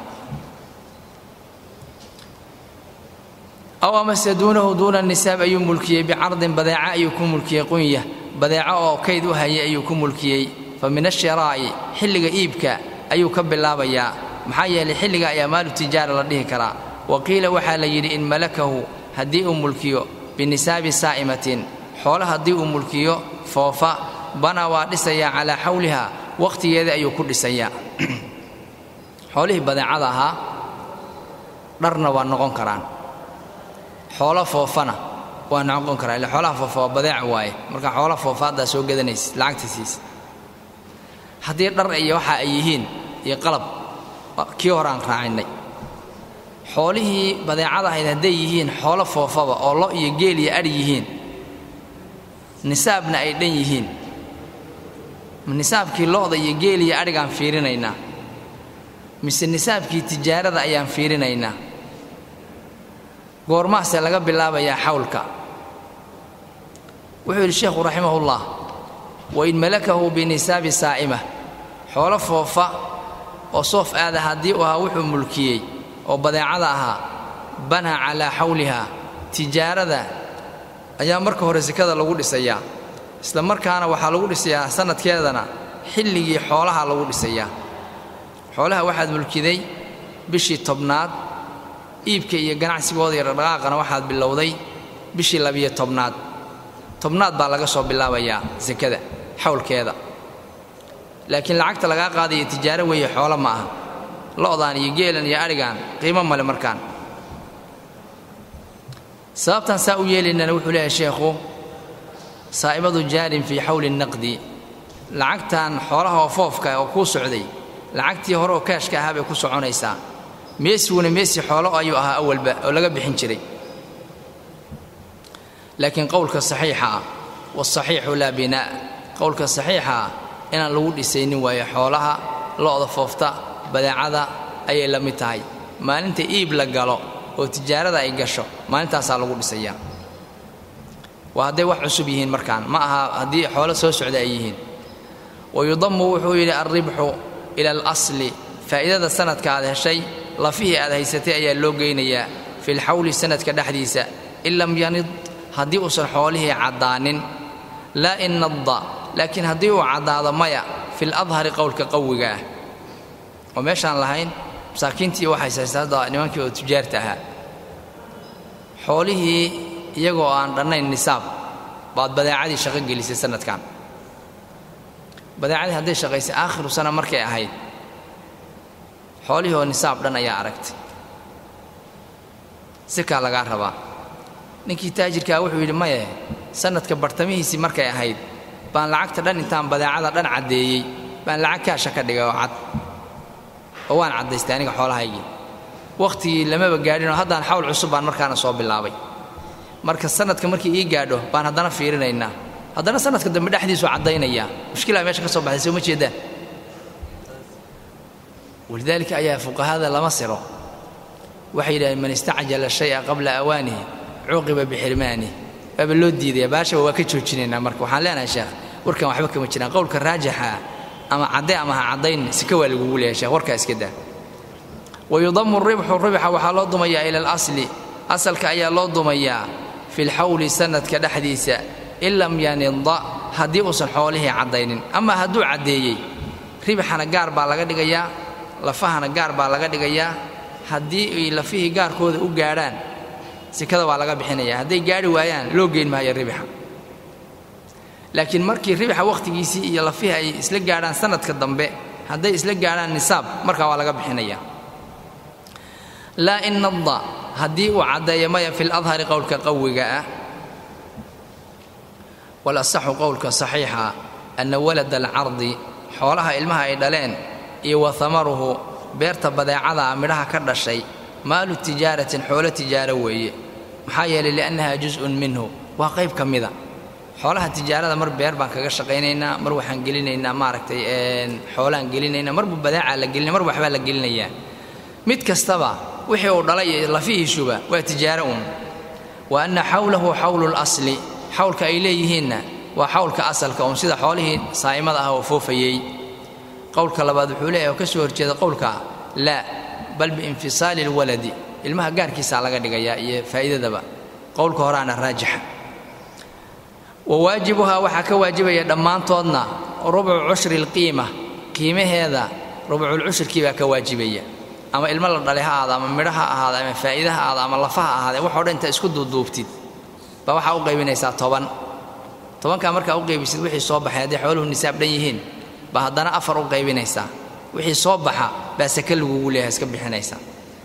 aw amase duunahu duuna nisaab ayuu mulkiyey bicardin badeeca ayuu ku mulkiyey qunya badeeco oo kayd u hayay ayuu ku mulkiyey fa min ashiraa'i xilliga iibka ayuu ka bilaabayaa maxaa yeelay xilliga ayaa maalu tijaara la dhihi karaa wa qiila waxaa la yidhi in malakahu haddii uu mulkiyo binisaabi saa'imatin xoolo haddii uu mulkiyo foofa bana waa dhisayaa calaa xawliha wakhtigeeda ayuu ku dhisayaa xoolihii badeecada ahaa dharna waa noqon karaan xoolo foofana waa noqon karaa ille xoolaha foofa waa badeec waaye marka xoola foofa haddaa soo gadanaysid lacagta siisa haddii dhar iyo waxa ay yihiin iyo qalab kii hore aan raacinnay xoolihii badeecada ahayd hadday yihiin xoolo foofaba oo lo iyo geel iyo adhi yihiin nisaabna ay dhan yihiin nisaabkii lo'da iyo geel iyo adhigaan fiirinaynaa mise nisaabkii tijaarada ayaan fiirinaynaa goormaasee laga bilaabayaa xawlka wuxuu yidhi sheekhu raximahullah wain malakahu binisaabi saa'ima xoolo foofa oo soof aada haddii uu ahaa wuxuu mulkiyey oo badeecada ahaa banaa calaa xawliha tijaarada ayaa marka hore sekada lagu dhisayaa isla markaana waxaa lagu dhisayaa sannadkeedana xilligii xoolaha lagu dhisayaa xoolaha waxaad mulkiday bishii tobnaad iibka iyo ganacsigooda iyo dhaqdhaqaaqana waxaad bilowday bishii labiyo tobnaad tobnaad baa laga soo bilaabayaa sekada xawlkeeda laakiin lacagta lagaa qaadaya tijaaro weeye xoolo ma aha lo'daan iyo geelan iyo adhigaan qiimo male markaan sababtan saa u yeelaynana wuxuu leeyahay sheekhu saa'ibadu jaarin fii xawli naqdi lacagtan xoolaha oo foofka oo kuu socday lacagtii hore oo kaashka ahaa bay ku soconaysaa meesiguna meesi xoolo ayuu ahaa awalba oo laga bixin jiray laakiin qowlka saxiixa ah waasaxiixu laa binaa qowlka saxiixa ah inaan lagu dhisaynin waayo xoolaha lo'da foofta badeecada ayay la mid tahay maalinta iib la galo oo tijaarada ay gasho maalintaasaa lagu dhisayaa waa hadday wax cusub yihiin markaan ma aha haddii xoolo soo socda ay yihiin wayudammu wuxuu yidhi alribxu ila alasli faa'iidada sanadka aad heshay lafihii aad haysatay ayaa loo geynayaa filxawli sanadka dhexdiisa in lam yanid haddii uusan xoolihii caddaanin laa in nadda laakiin haddii uu caddaado maya fil adhari qowlka qawiga ah oo meeshaan lahayn masaakiintii waxays haysta hadda nimankii oo tujaarta ahaa xoolihii iyagoo aan dhannayn nisaab baad badeecadii shaqo gelisay sanadkan badeecadii hadday shaqaysay aakhiru sana markay ahayd xoolihii oo nisaab dhan ayaa aragtay sikaa lagaa rabaa ninkii taajirkaa wuxuu yidhi maye sanadka bartamihiisii markay ahayd baan lacagta dhan intaan badeecada dhan caddeeyey baan lacag kaasha ka dhigay oo cad oo waan caddaystay aniga xoolahaygii wakhtigii lamaba gaadhinoo haddaan xawl cusub baan markaana soo bilaabay marka sanadka markii ii gaadho baan haddana fiirinaynaa haddana sanadka dambe dhexdiisu caddaynayaa mushkilaa meesha ka soo baxday soo ma jeedaan walidaalika ayaa fuqahada lama siro waxay yidhahdeen man istacjala shaya qabla awaanihi cuuqiba bixirmaanihi waaba loo diidaya baashaba waa ka joojinaynaa marka waxaan leenahay sheekh warkan waxba kama jiraan qowlka raajixa ama cadde ama ha caddayn sika waa lagugu leeyahay sheekh warkaa iska daa wayudamu ribxu ribxa waxaa loo dumayaa ila alasli asalka ayaa loo dumayaa fi lxawli sanadka dhexdiisa in lam yanida haddii uusan xoolihii caddaynin ama hadduu caddeeyey ribxana gaar baa laga dhigayaa lafahana gaar baa laga dhigayaa haddii ay lafihii gaarkooda u gaadhaan sikada waa laga bixinaya hadday gaari waayaan loo geyn maayo ribxa laakiin markii ribxa wakhtigiisii iyo lafihii ay isla gaadhaan sanadka dambe hadday isla gaadhaan nisaab markaa waa laga bixinaya laa in nadda haddii uu caddeeyo maya fi ladhari qowlka qawiga ah walasaxu qowlka saxiixa anna walada alcardi xoolaha ilmaha ay dhaleen iyo wa hamaruhu beerta badeecada midhaha ka dhashay maalu tijaaratin xoolo tijaaro weeye maxaa yeelay liannaha jus-un minhu waa qayb ka mida xoolaha tijaarada mar beer baan kaga shaqaynaynaa mar waxaan gelinaynaa maaragtay xoolaan gelinaynaa marbu badeecaa la gelinaya mar waxbaa la gelinayaa mid kastaba wixii uu dhalay iyo lafihiisuba waa tijaaro uun wa anna xawlahu xawlu lasli xawlka ay leeyihiinna waa xawlka asalka uun sida xoolihii saa'imada ah oo foofayey qowlka labaad wuxuu leeyahay oo ka soo horjeeda qowlka laa bal biinfisaali alwaladi ilmaha gaarkiisaa laga dhigayaa iyo faa'iidadaba qowlka horaana raajixa wa waajibuhaa waxaa ka waajibaya dhammaantoodna rubcu cushri alqiima qiimaheeda rubculcushrkii baa ka waajibaya ama ilmo la dhalay ha ahaada ama midho ha ahaada ama faa'iida ha ahaada ama lafa ha ahaadee waxoo dhan intaa isku duuduubtid baa waxaa u qaybinaysaa toban tobankaa markaa u qaybisid wixii soo baxay hadday xooluhu nisaab dhan yihiin baa haddana afar u qaybinaysaa wixii soo baxa baa sake lagugu leeyahay iska bixinaysaa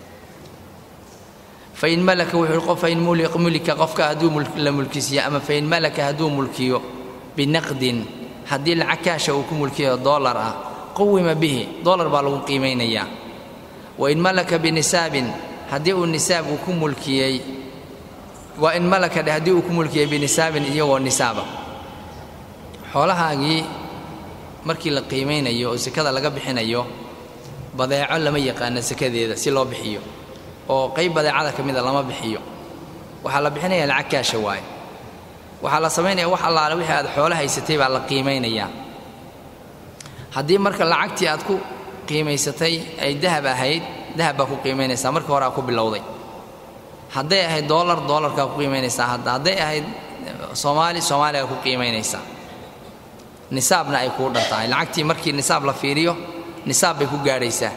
fain malaka wuxuu qof fain mulika qofka hadduu la mulkisiiyo ama fain malaka hadduu mulkiyo binaqdin haddii lacag kaasha uu ku mulkiyo doolar ah quwima bihi doolar baa lagu qiimaynayaa wain malaka binisaabin haddii uu nisaab uu ku mulkiyey waa in malaka dheh haddii uu ku mulkiyey binisaabin iyagoo nisaaba xoolahaagii markii la qiimaynayo oo sekada laga bixinayo badeeco lama yaqaano sekadeeda si loo bixiyo oo qayb badeecada ka mida lama bixiyo waxaa la bixinaya lacag kaasha waaye waxaa la samaynaya wax allaale wixii aad xoolo haysatay baa la qiimaynayaa haddii marka lacagtii aad ku qiimaysatay ay dahab ahayd dahab baa ku qiimaynaysaa markii hore aa ku bilowday hadday ahayd doolar doolarkaa ku qiimaynaysaa hadda hadday ahayd soomaali soomaaligaa ku qiimaynaysaa nisaabna ay kuu dhan tahay lacagtii markii nisaab la fiiriyo nisaab bay ku gaadhaysaa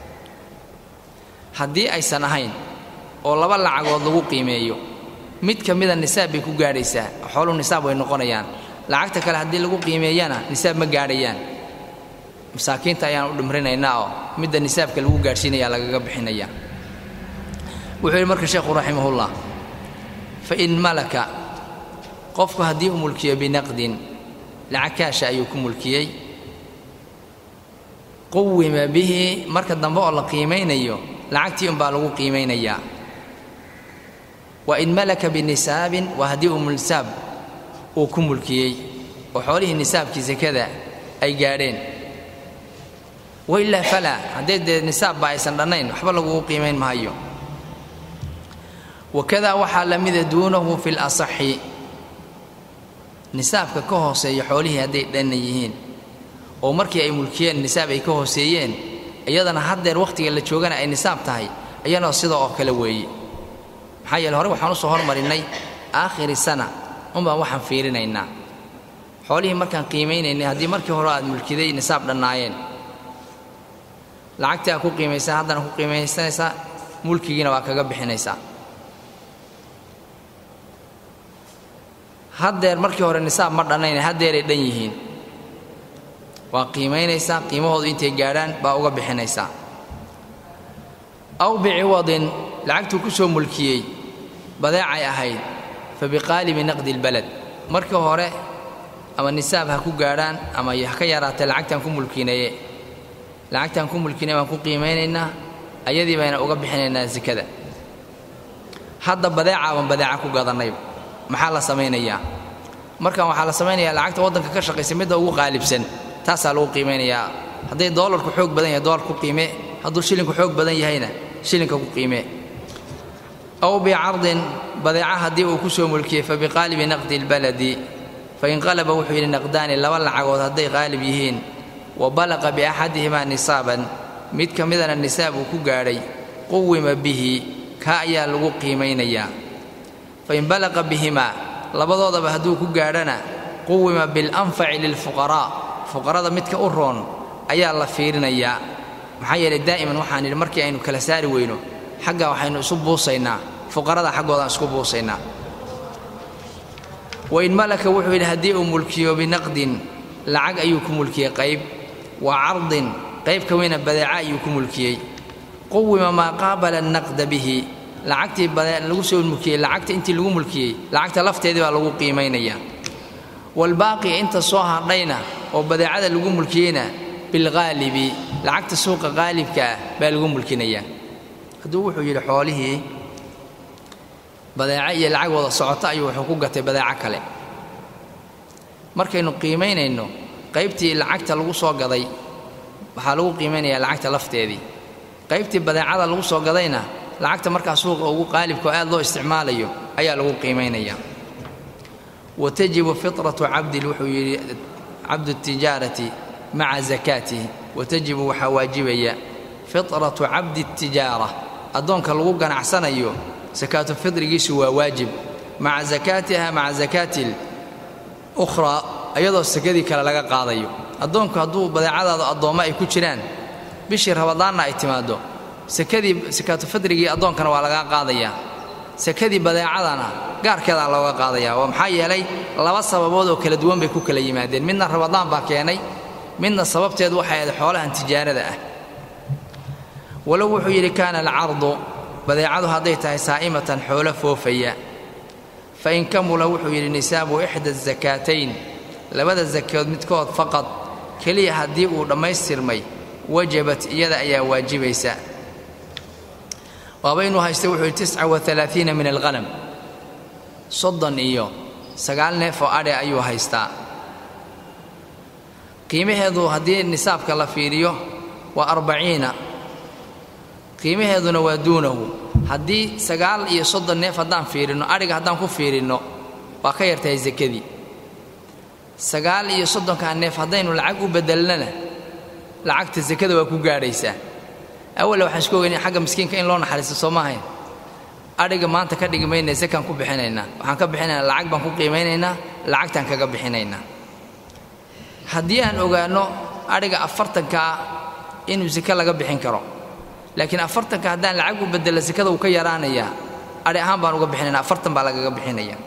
haddii aysan ahayn oo laba lacagood lagu qiimeeyo mid ka mida nisaab bay ku gaadhaysaa xooluhu nisaab way noqonayaan lacagta kale haddii lagu qiimeeyana nisaab ma gaadhayaan masaakiinta ayaan u dhimrinaynaa oo midda nisaabka lagu gaadhsiinaya lagaga bixinaya wuxuu yidhi marka sheekhu raximahullah fain malaka qofku haddii uu mulkiyo binaqdin lacag kaasha ayuu ku mulkiyey quwima bihi marka dambe oo la qiimaynayo lacagtii unbaa lagu qiimaynayaa wa in malaka binisaabin waa haddii uu nisaab uu ku mulkiyey oo xoolihii nisaabkii sekada ay gaadheen wailaa falaa haddee dee nisaabba aysan dhannayn waxba lagugu qiimayn maayo wakadaa waxaa la mida duunahu fi lasaxi nisaabka ka hooseeya xoolihii hadday dhanna yihiin oo markii ay mulkiyeen nisaab ay ka hooseeyeen iyadana haddeer wakhtiga la joogana ay nisaab tahay iyadoo sida oo kale weeye maxaa yeele hore waxaan u soo hormarinnay aakhiri sana unbaan waxaan fiirinaynaa xoolihii markaan qiimaynaynay haddii markii hore aad mulkiday nisaab dhannaayeen lacagtii aad ku qiimaysaa haddana ku qiimaysanaysaa mulkigiina waa kaga bixinaysaa haddeer markii hore nisaab ma dhannayna haddeeray dhan yihiin waa qiimaynaysaa qiimahoodu intay gaadhaan baa uga bixinaysaa aw biciwadin lacagtuu ku soo mulkiyey badeecay ahayd fa biqaalibi naqdi lbalad markii hore ama nisaab ha ku gaadhaan ama ha ka yaraatee lacagtaan ku mulkinaye lacagtaan ku mulkinay baan ku qiimaynaynaa ayadii bayna uga bixinaynaa sekada hadda badeecaaban badeeca ku gadannayba maxaa la samaynayaa markan waxaa la samaynayaa lacagta waddanka ka shaqaysa midda ugu qaalibsan taasaa lagu qiimaynayaa hadday doolarku xoog badan yahay doolar ku qiime hadduu shilinku xoog badan yahayna shilinka ku qiimee aw bicardin badeeca haddii uu ku soo mulkiyey fa biqaalibi naqdi lbaladi fainqalaba wuxuu yidhi naqdaani laba lacagood hadday qaalib yihiin wa balaqa biaxadihimaa nisaaban mid ka midana nisaab uu ku gaadhay quwima bihi kaa ayaa lagu qiimaynayaa fain balaqa bihimaa labadoodaba hadduu ku gaadhana quwima bilanfaci lilfuqaraa fuqarada midka u roon ayaa la fiirinayaa maxaa yeelay daa'iman waxaan yidhi markii aynu kala saari weyno xagga waxaynu isu buusaynaa fuqarada xaggoodaan isku buusaynaa wain malaka wuxuu yidhi haddii uu mulkiyo binaqdin lacag ayuu ku mulkiyey qayb wa cardin qayb ka weyna badeeca ayuu ku mulkiyey quwima maa qaabala annaqda bihi lacagtii lagu soo mulkiyey lacagta intii lagu mulkiyey lacagta lafteedii baa lagu qiimaynayaa waalbaaqi inta soo hadhayna oo badeecada lagu mulkiyeyna bilghaalibi lacagta suuqa qaalibka ah baa lagu mulkinayaa hadduu wuxuu yidhi xoolihii badeeco iyo lacag wada socoto ayuu wuxuu ku gatay badeeco kale markaynu qiimaynayno qaybtii lacagta lagu soo gaday waxaa lagu qiimaynayaa lacagta lafteedii qaybtii badeecada lagu soo gadayna lacagta markaa suuqa ugu qaalibka oo aad loo isticmaalayo ayaa lagu qiimaynayaa wa tajibu fitratu cabdin wuxuu yidhi cabdu tijaarati maca zakaatihi wa tajibu waxaa waajibaya fitratu cabdi tijaara addoonka lagu ganacsanayo sakaatu fidrigiisu waa waajib maca zakaatiha maca zakaati ukhraa iyadoo sakadii kale laga qaadayo addoonku hadduu badeecadaadu addoommo ay ku jiraan bishii rabadaanna ay timaaddo sakadii sakaatu fidrigii addoonkana waa lagaa qaadayaa sakadii badeecadana gaarkeedaa looga qaadayaa waa maxaa yeelay laba sababood oo kala duwan bay ku kala yimaadeen midna rabadaan baa keenay midna sababteedu waxay ahayd xoolahan tijaarada ah walow wuxuu yidhi kaana alcardu badeecadu hadday tahay saa'imatan xoolo foofaya fa in kamula wuxuu yidhi nisaabu ixda asakaatayn labada sakood midkood faqad keliya haddii uu dhammaystirmay wajabat iyada ayaa waajibaysa waabaynuu haysta wuxuu yidhi tisca wa alaaiina min alghanam soddon iyo sagaal neef oo adhe ayuu haystaa qiimaheedu haddii nisaabka la fiiriyo waa arbaciina qiimaheeduna waa duunahu haddii sagaal iyo soddon neef haddaan fiirinno adhiga haddaan ku fiirinno waa ka yartahay sakadii sagaal iyo soddonkaa neef haddaynu lacag u bedelnana lacagta sakada waa ku gaadhaysaa awalla waxaan isku ogeynay xagga miskiinka in loo naxariisto soo maahayn adhiga maanta ka dhigi maynaa sakaan ku bixinaynaa waxaan ka bixinaynaa lacag baan ku qiimaynaynaa lacagtaan kaga bixinaynaa haddii aan ogaanno adhiga afartankaa inuu sake laga bixin karo laakiin afartanka haddaan lacag u bedela sakada uu ka yaraanayaa adhi ahaan baan uga bixinayna afartan baa lagaga bixinaya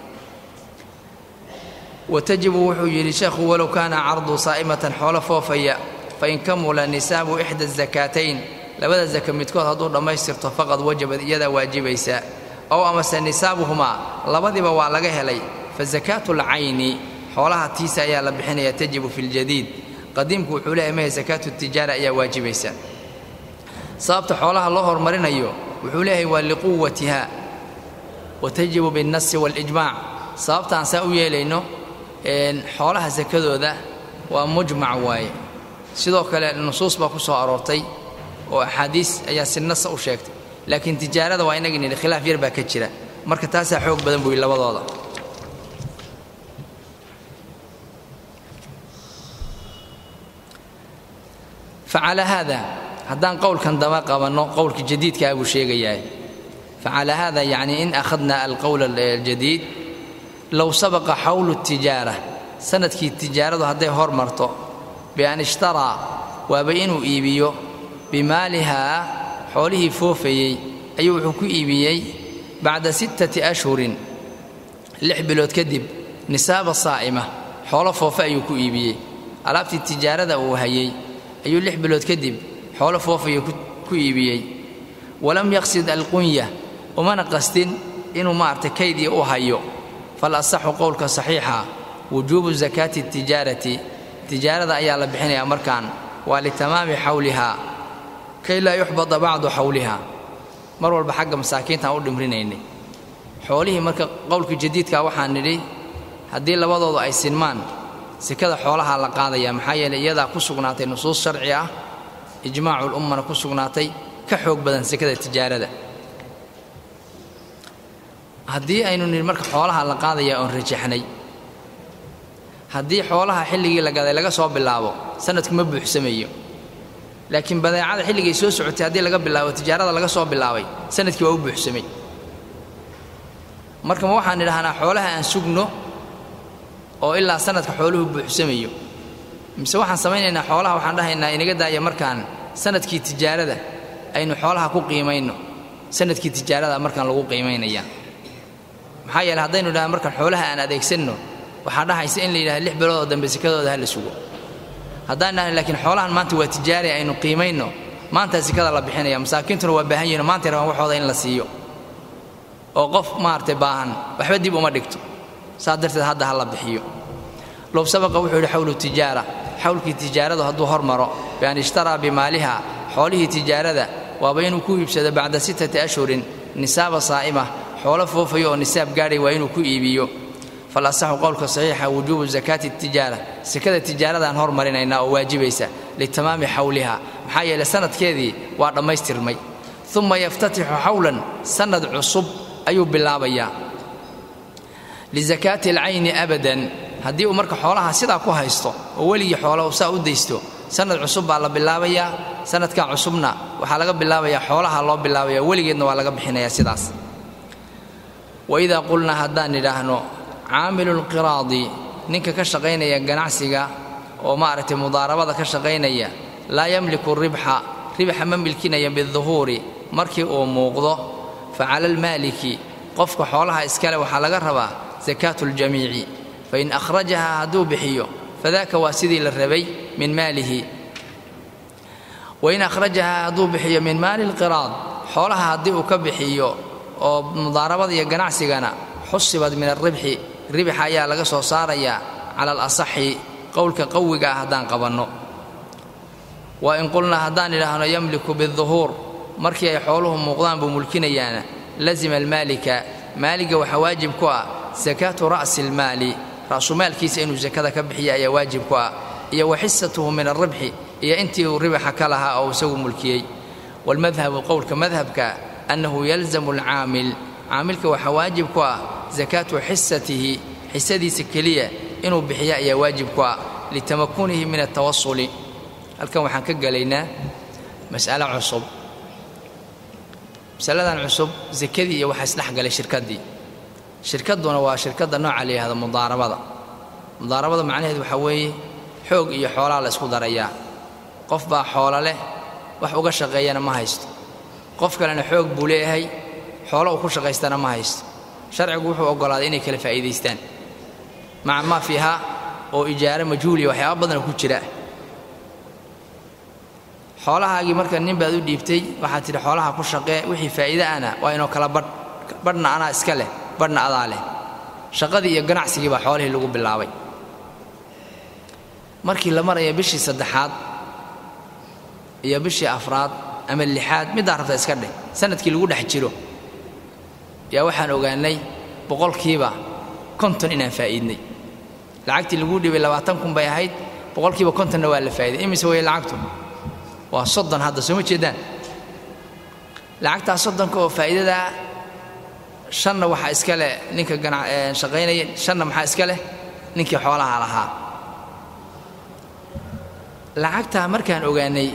wa tajibu wuxuu yidhi sheekhu walow kaana cardu saa'imatan xoolo foofaya fain kamula nisaabu ixda asakaatayn labada saka midkood hadduu dhammaystirto faqad wajabad iyadaa waajibaysa ow amase nisaabuhumaa labadiba waa laga helay fa sakaatu lcayni xoolaha tiisa ayaa la bixinaya tajibu fi ljadiid qadiimku wuxuu leeyahay maya sakaatu tijaara ayaa waajibaysa sababta xoolaha loo horumarinayo wuxuu leeyahay waa liquwatiha wa tajibu binnasi waalijmaac sababtaan saa u yeelayno xoolaha sakadooda waa mujmac waaye sidoo kale nusuus baa ku soo aroortay oo axaadiis ayaa si nasa u sheegtay laakiin tijaarada waa inagii nidhi khilaaf yar baa ka jira marka taasaa xoog badan buu yidhi labadooda facalaa haada haddaan qowlkan daba qabanno qowlka jadiidkaa buu sheegayaa facalaa haada yacni in akhadna alqowl aljadiid low sabaqa xawlu tijaara sanadkii tijaaradu hadday hor marto bian ishtaraa waaba inuu iibiyo bimaalihaa xoolihii foofayey ayuu wuxuu ku iibiyey bacda sittati ashhurin lix bilood kadib nisaaba saa'ima xoolo foofe ayuu ku iibiyey alaabtii tijaarada uu hayey ayuu lix bilood kadib xoolo foofaya ku iibiyey walam yaqsid alqunya umana qastin inuu maaragtay kaydii u hayo fal asaxu qowlka saxiixa wujuubu sakaati tijaarati tijaarada ayaa la bixinayaa markaan waa litamaami xawlihaa kay laa yuxbada bacdu xawliha mar walba xagga masaakiintaan u dhimrinaynay xoolihii marka qowlka jadiidka waxaan nidhi haddii labadoodu ay sinmaan sekada xoolahaa la qaadaya maxaa yeeley iyadaa ku sugnaatay nusuus sharci ah ijmaacu lummana ku sugnaatay ka xoog badan sekada tijaarada haddii aynu nidhi marka xoolaha la qaadayaa oon rajaxnay haddii xoolaha xilligii la gaday laga soo bilaabo sanadku ma buuxsamayo laakiin badeecada xilligay soo socotay haddii laga bilaabo tijaarada laga soo bilaabay sanadkii waa u buuxsamay marka ma waxaan idhahnaa xoolaha aan sugno oo ilaa sanadka xooluhu buuxsamayo mise waxaan samaynaynaa xoolaha waxaan dhahaynaa inaga daaya markaan sanadkii tijaarada aynu xoolaha ku qiimayno sanadkii tijaarada markaan lagu qiimaynaya maxaa yeele haddaynu dhaha markaan xoolaha aan adeegsanno waxaa dhahaysa in la yidhahda lix bilood oo dambe sikadooda ha la sugo haddaan dhahna laakiin xoolahan maanta waa tijaari aynu qiimayno maantaa sikada la bixinaya masaakiintuna waa baahan yihin maantay rabaan waxooda in la siiyo oo qof maaragtay baahan waxba dib uma dhigto saas darteed hadda ha la bixiyo low sabaqa wuxuu yidhi xawlu tijaara xawlkii tijaaradu hadduu hormaro bian ishtaraa bimaaliha xoolihii tijaarada waaba inuu ku iibsado bacda sittati ashhurin nisaaba saa'ima xoolo foofayo oo nisaab gaadhay waa inuu ku iibiyo falasaxu qowlka saxiixa wujuubu zakaati tijaara sekada tijaaradaan hormarinaynaa oo waajibaysa litamaami xawliha maxaa yeele sanadkeedii waa dhammaystirmay uma yaftatixu xawlan sanad cusub ayuu bilaabayaa lisakaati alcayni abadan haddii uu marka xoolaha sidaa ku haysto oo weligii xoolaha saa u daysto sanad cusub baa la bilaabayaa sanadkan cusubna waxaa laga bilaabayaa xoolaha loo bilaabaya weligeedna waa laga bixinayaa sidaas waidaa qulnaa haddaan idhaahno caamilulqiraadi ninka ka shaqaynaya ganacsiga oo maaragtay mudaarabada ka shaqaynaya laa yamliku ribxa ribxa ma milkinaya biduhuuri markii uu muuqdo fa cala almaaliki qofka xoolaha iskale waxaa laga rabaa sakaatu ljamiici fain akhrajahaa hadduu bixiyo fadaaka waa sidii la rabay min maalihi wain akhrajahaa hadduu bixiyo min maali lqiraad xoolaha haddii uu ka bixiyo oo mudaarabada iyo ganacsigana xusibad min alribxi ribxa ayaa laga soo saarayaa cala alasaxi qowlka qawiga ah haddaan qabanno wa in qulnaa haddaan idhaahno yamliku biduhuur markii ay xooluhu muuqdaan buu mulkinayaana lazima almaalika maaliga waxaa waajib ku ah sakaatu ra'si almaali ra'sumaalkiisa inuu sakada ka bixiya ayaa waajib ku ah iyo wa xisatuhu min alribxi iyo intii uu ribaxa ka lahaa oo isagu mulkiyey waalmadhabu qowlka madhabka annahu yalzamu alcaamil caamilka waxaa waajib ku ah sakaatu xisatihi xisadiisa keliya inuu bixiya ayaa waajib ku ah litamakunihi min altawasuli halkan waxaan ka gelaynaa mas'alo cusub masaladan cusub sakadii iyo waxaa isdhex galay shirkaddii shirkadduna waa shirkadda nooca la yidhahdo mudaarabada mudaarabada macnaheedu waxaa weeye xoog iyo xoolaa la isku darayaa qof baa xoolo leh wax uga shaqeeyana ma haysto qof kalena xoog buu leeyahay xoolo uu ku shaqaystana ma haysto sharcigu wuxuu oggolaaday inay kala faa'iidaystaan maca maa fiiha oo ijaaro majhuuliya waxyaaba badana ku jira xoolahaagii marka nin baad u dhiibtay waxaad tidhi xoolaha ku shaqee wixii faa'iide ana waa inoo kala badh badhna anaa iska leh badhna adaa leh shaqadii iyo ganacsigii baa xoolihii lagu bilaabay markii la maraya bishii saddexaad iyo bishii afraad ama lixaad middaa rabta iska dheh sanadkii lagu dhex jiro yaa waxaan ogaannay boqolkiiba konton inaan faa'iidnay lacagtii laguu dhibay labaatan kun bay ahayd boqolkiiba kontonna waa la faa'iday imise weye lacagtu waa soddon hadda soo ma jeedaan lacagtaa soddonka oo faa'iidadaa shanna waxaa iska leh ninka gana shaqaynaya shanna maxaa iska leh ninkii xoolaha lahaa lacagtaa markaan ogaanay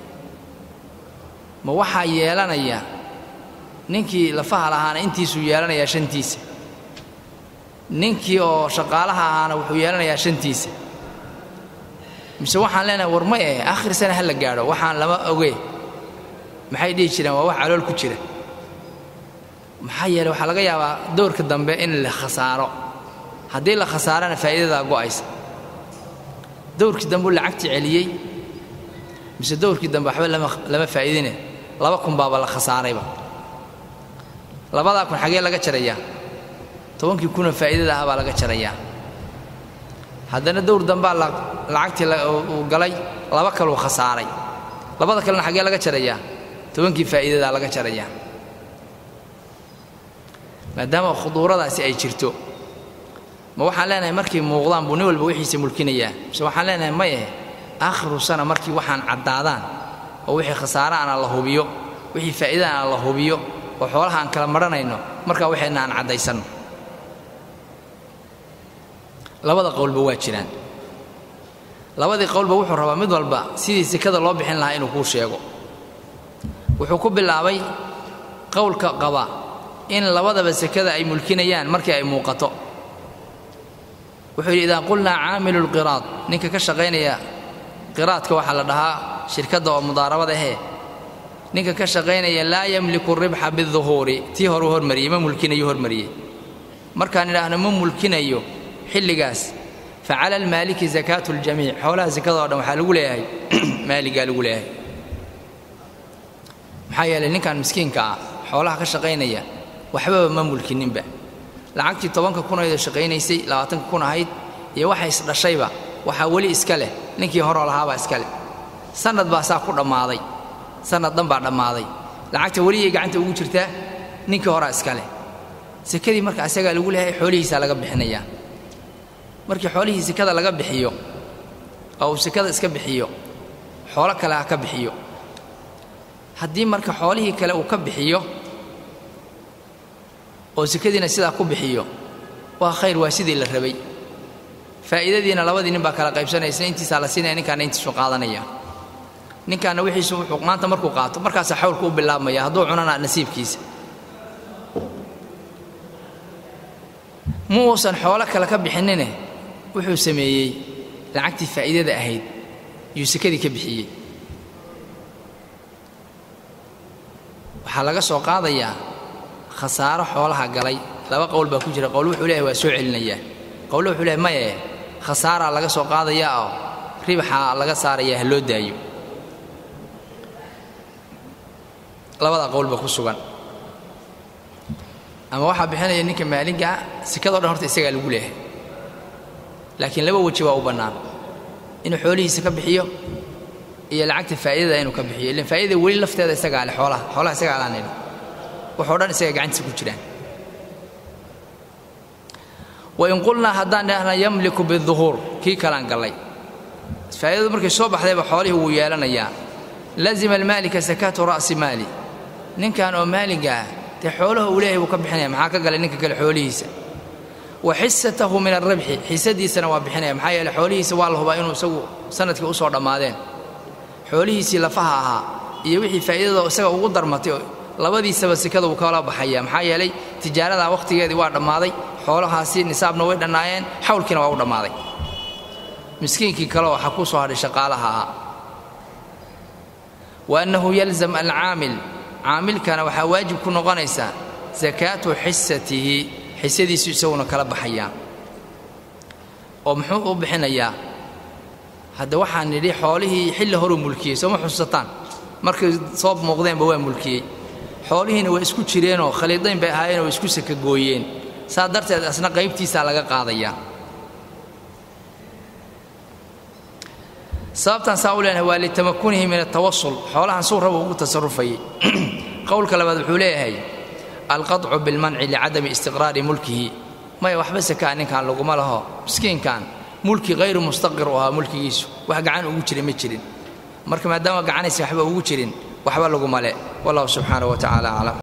ma waxaa yeelanaya ninkii lafaha lahaana intiisuu yeelanayaa shantiisa ninkii oo shaqaalaha ahaana wuxuu yeelanayaa shantiisa mise waxaan leenahay war ma eh akhir sana ha la gaadho waxaan lama oge maxay dhihi jireen waa wax calool ku jira maxaa yeele waxaa laga yaabaa dowrka dambe in la khasaaro haddii la khasaarana faa'iidadaa go'aysa dowrkii dambe u lacagtii celiyey mise dowrkii dambe waxba lama lama faa'iidine laba kun baaba la khasaarayba labadaa kun xagee laga jarayaa tobankii kunoo faa'iidada ah baa laga jarayaa haddana dowr dambaa lacagtii uu galay laba kaluu khasaaray labada kalena xaggee laga jarayaa tobankii faa'iidadaa laga jarayaa maadaama khuduuradaasi ay jirto ma waxaan leenahay markay muuqdaan buu nin walba wixiisa mulkinayaa mise waxaan leenahay maye aakhiru sana markii waxaan caddaadaan oo wixii khasaare ana la hubiyo wixii faa'iida ana la hubiyo oo xoolaha aan kala maranayno markaa waxayna aan caddaysanno labada qowlba waa jiraan labadii qowlba wuxuu rabaa mid walba sidii sekada loo bixin lahaa inuu kuu sheego wuxuu ku bilaabay qowlka qaba in labadaba sekada ay mulkinayaan markii ay muuqato wuxuu yidhi idaa qulnaa caamilu lqiraad ninka ka shaqaynaya qiraadka waxaa la dhahaa shirkadda oo mudaarabada ahee ninka ka shaqaynaya laa yamliku ribxa biduhuuri tii horuu hormariyey ma mulkinayo hormariyey markaan idhaahno ma mulkinayo xilligaas fa cala almaaliki zakaatu ljamiic xoolaha sekada o dhan waxaa lagu leeyahay maaligaa lagu leeyahay maxaa yeelay ninkan miskiinka ah xoolaha ka shaqaynaya waxbaba ma mulkininba lacagtii tobanka kunaydoo shaqaynaysay labaatanka kun ahayd iyo waxa isdhashayba waxaa weli iska leh ninkii horoo lahaabaa iska leh sannad baa saa ku dhammaaday sannad dhan baa dhammaaday lacagta weliyay gacanta ugu jirtaa ninkii horaa iska leh sekadii marka asagaa lagu leeyahay xoolihiisaa laga bixinayaa markii xoolihii sekada laga bixiyo oo uu sekada iska bixiyo xoolo kale ha ka bixiyo haddii marka xoolihii kale uu ka bixiyo oo sekadiina sidaa ku bixiyo waa khayr waa sidii la rabay faa'iidadiina labadii nin baa kala qaybsanaysa intiisaa la siinaya ninkaana intiisu qaadanaya ninkaana wixiisu wuxuu maanta markuu qaato markaasaa xawlku u bilaabmaya hadduu cunana nasiibkiisa ma uusan xoolo kale ka bixinine wuxuu sameeyey lacagtii faa'iidada ahayd yuu sekadii ka bixiyey waxaa laga soo qaadayaa khasaaro xoolaha galay laba qowl baa ku jira qowl wuxuu leeyahay waa soo celinayaa qowle wuxuu leeyahay maye khasaaraa laga soo qaadayaa oo ribaxaa laga saarayaa ha loo daayo labadaa qowl baa ku sugan ama waxaa bixinaya ninka maalinkaa sekadoo dhan horta isagaa lagu leeyahay laakiin laba weji waa u bannaan inuu xoolihiisa ka bixiyo iyo lacagta faa'iidada inuu ka bixiyo ilan faa'idada weli lafteeda isagaa leh xoolaha xoolaha isagaa laan idhi waxoo dhan isaga gacantiisa ku jiraan wain qulnaa haddaan dhahna yamliku biduhuur kii kalaan gallay faa'iidadu markay soo baxdayba xoolihii wuu yeelanayaa lazima almaalika sakaatu ra'si maali ninkan oo maaliga ah dee xoolaha uu leeyahay buu ka bixinaya maxaa ka galay ninka kale xoolihiisa wa xisatahu min alribxi xisadiisana waa bixinaya maxaa yeele xoolihiisa waa la hubaa inuu isagu sanadkii usoo dhammaadeen xoolihiisii lafaha ahaa iyo wixii faa'iidada isaga ugu darmatay labadiisaba sekada wuu kala baxaya maxaa yeelay tijaaradaa wakhtigeedii waa dhammaaday xoolahaasi nisaabna way dhannaayeen xawlkiina waa u dhammaaday miskiinkii kale waxaa ku soo hadhay shaqaalaha ahaa wa annahu yalzam alcaamil caamilkana waxaa waajib ku noqonaysaa sakaatu xisatihi xisadiisu isaguna kala baxayaa oo muxuu u bixinayaa hadda waxaan nidhi xoolihii xilli horuu mulkiyey sooma xusataan markay soo muuqdeenba waa mulkiyey xoolihiina waa isku jireenoo khaliidayn bay ahaayeen oo isku sakagooyeen saa darteed asna qaybtiisaa laga qaadayaa sababtaan saa u leenahay waa litamakunihi min atawasul xoolahan suu raba ugu tasarufayay qowlka labaad wuxuu leeyahay alqaطcu bilmanci licadami istiqraari mulkihi maya waxba sakaa ninkan laguma laho miskiinkan mulki hayru mustaqir u ahaa mulkigiisu wax gacan ugu jira ma jirin marka maadaama gacanaysa waxba ugu jirin waxba laguma le wallahu subxaanaه wa tacaala aclam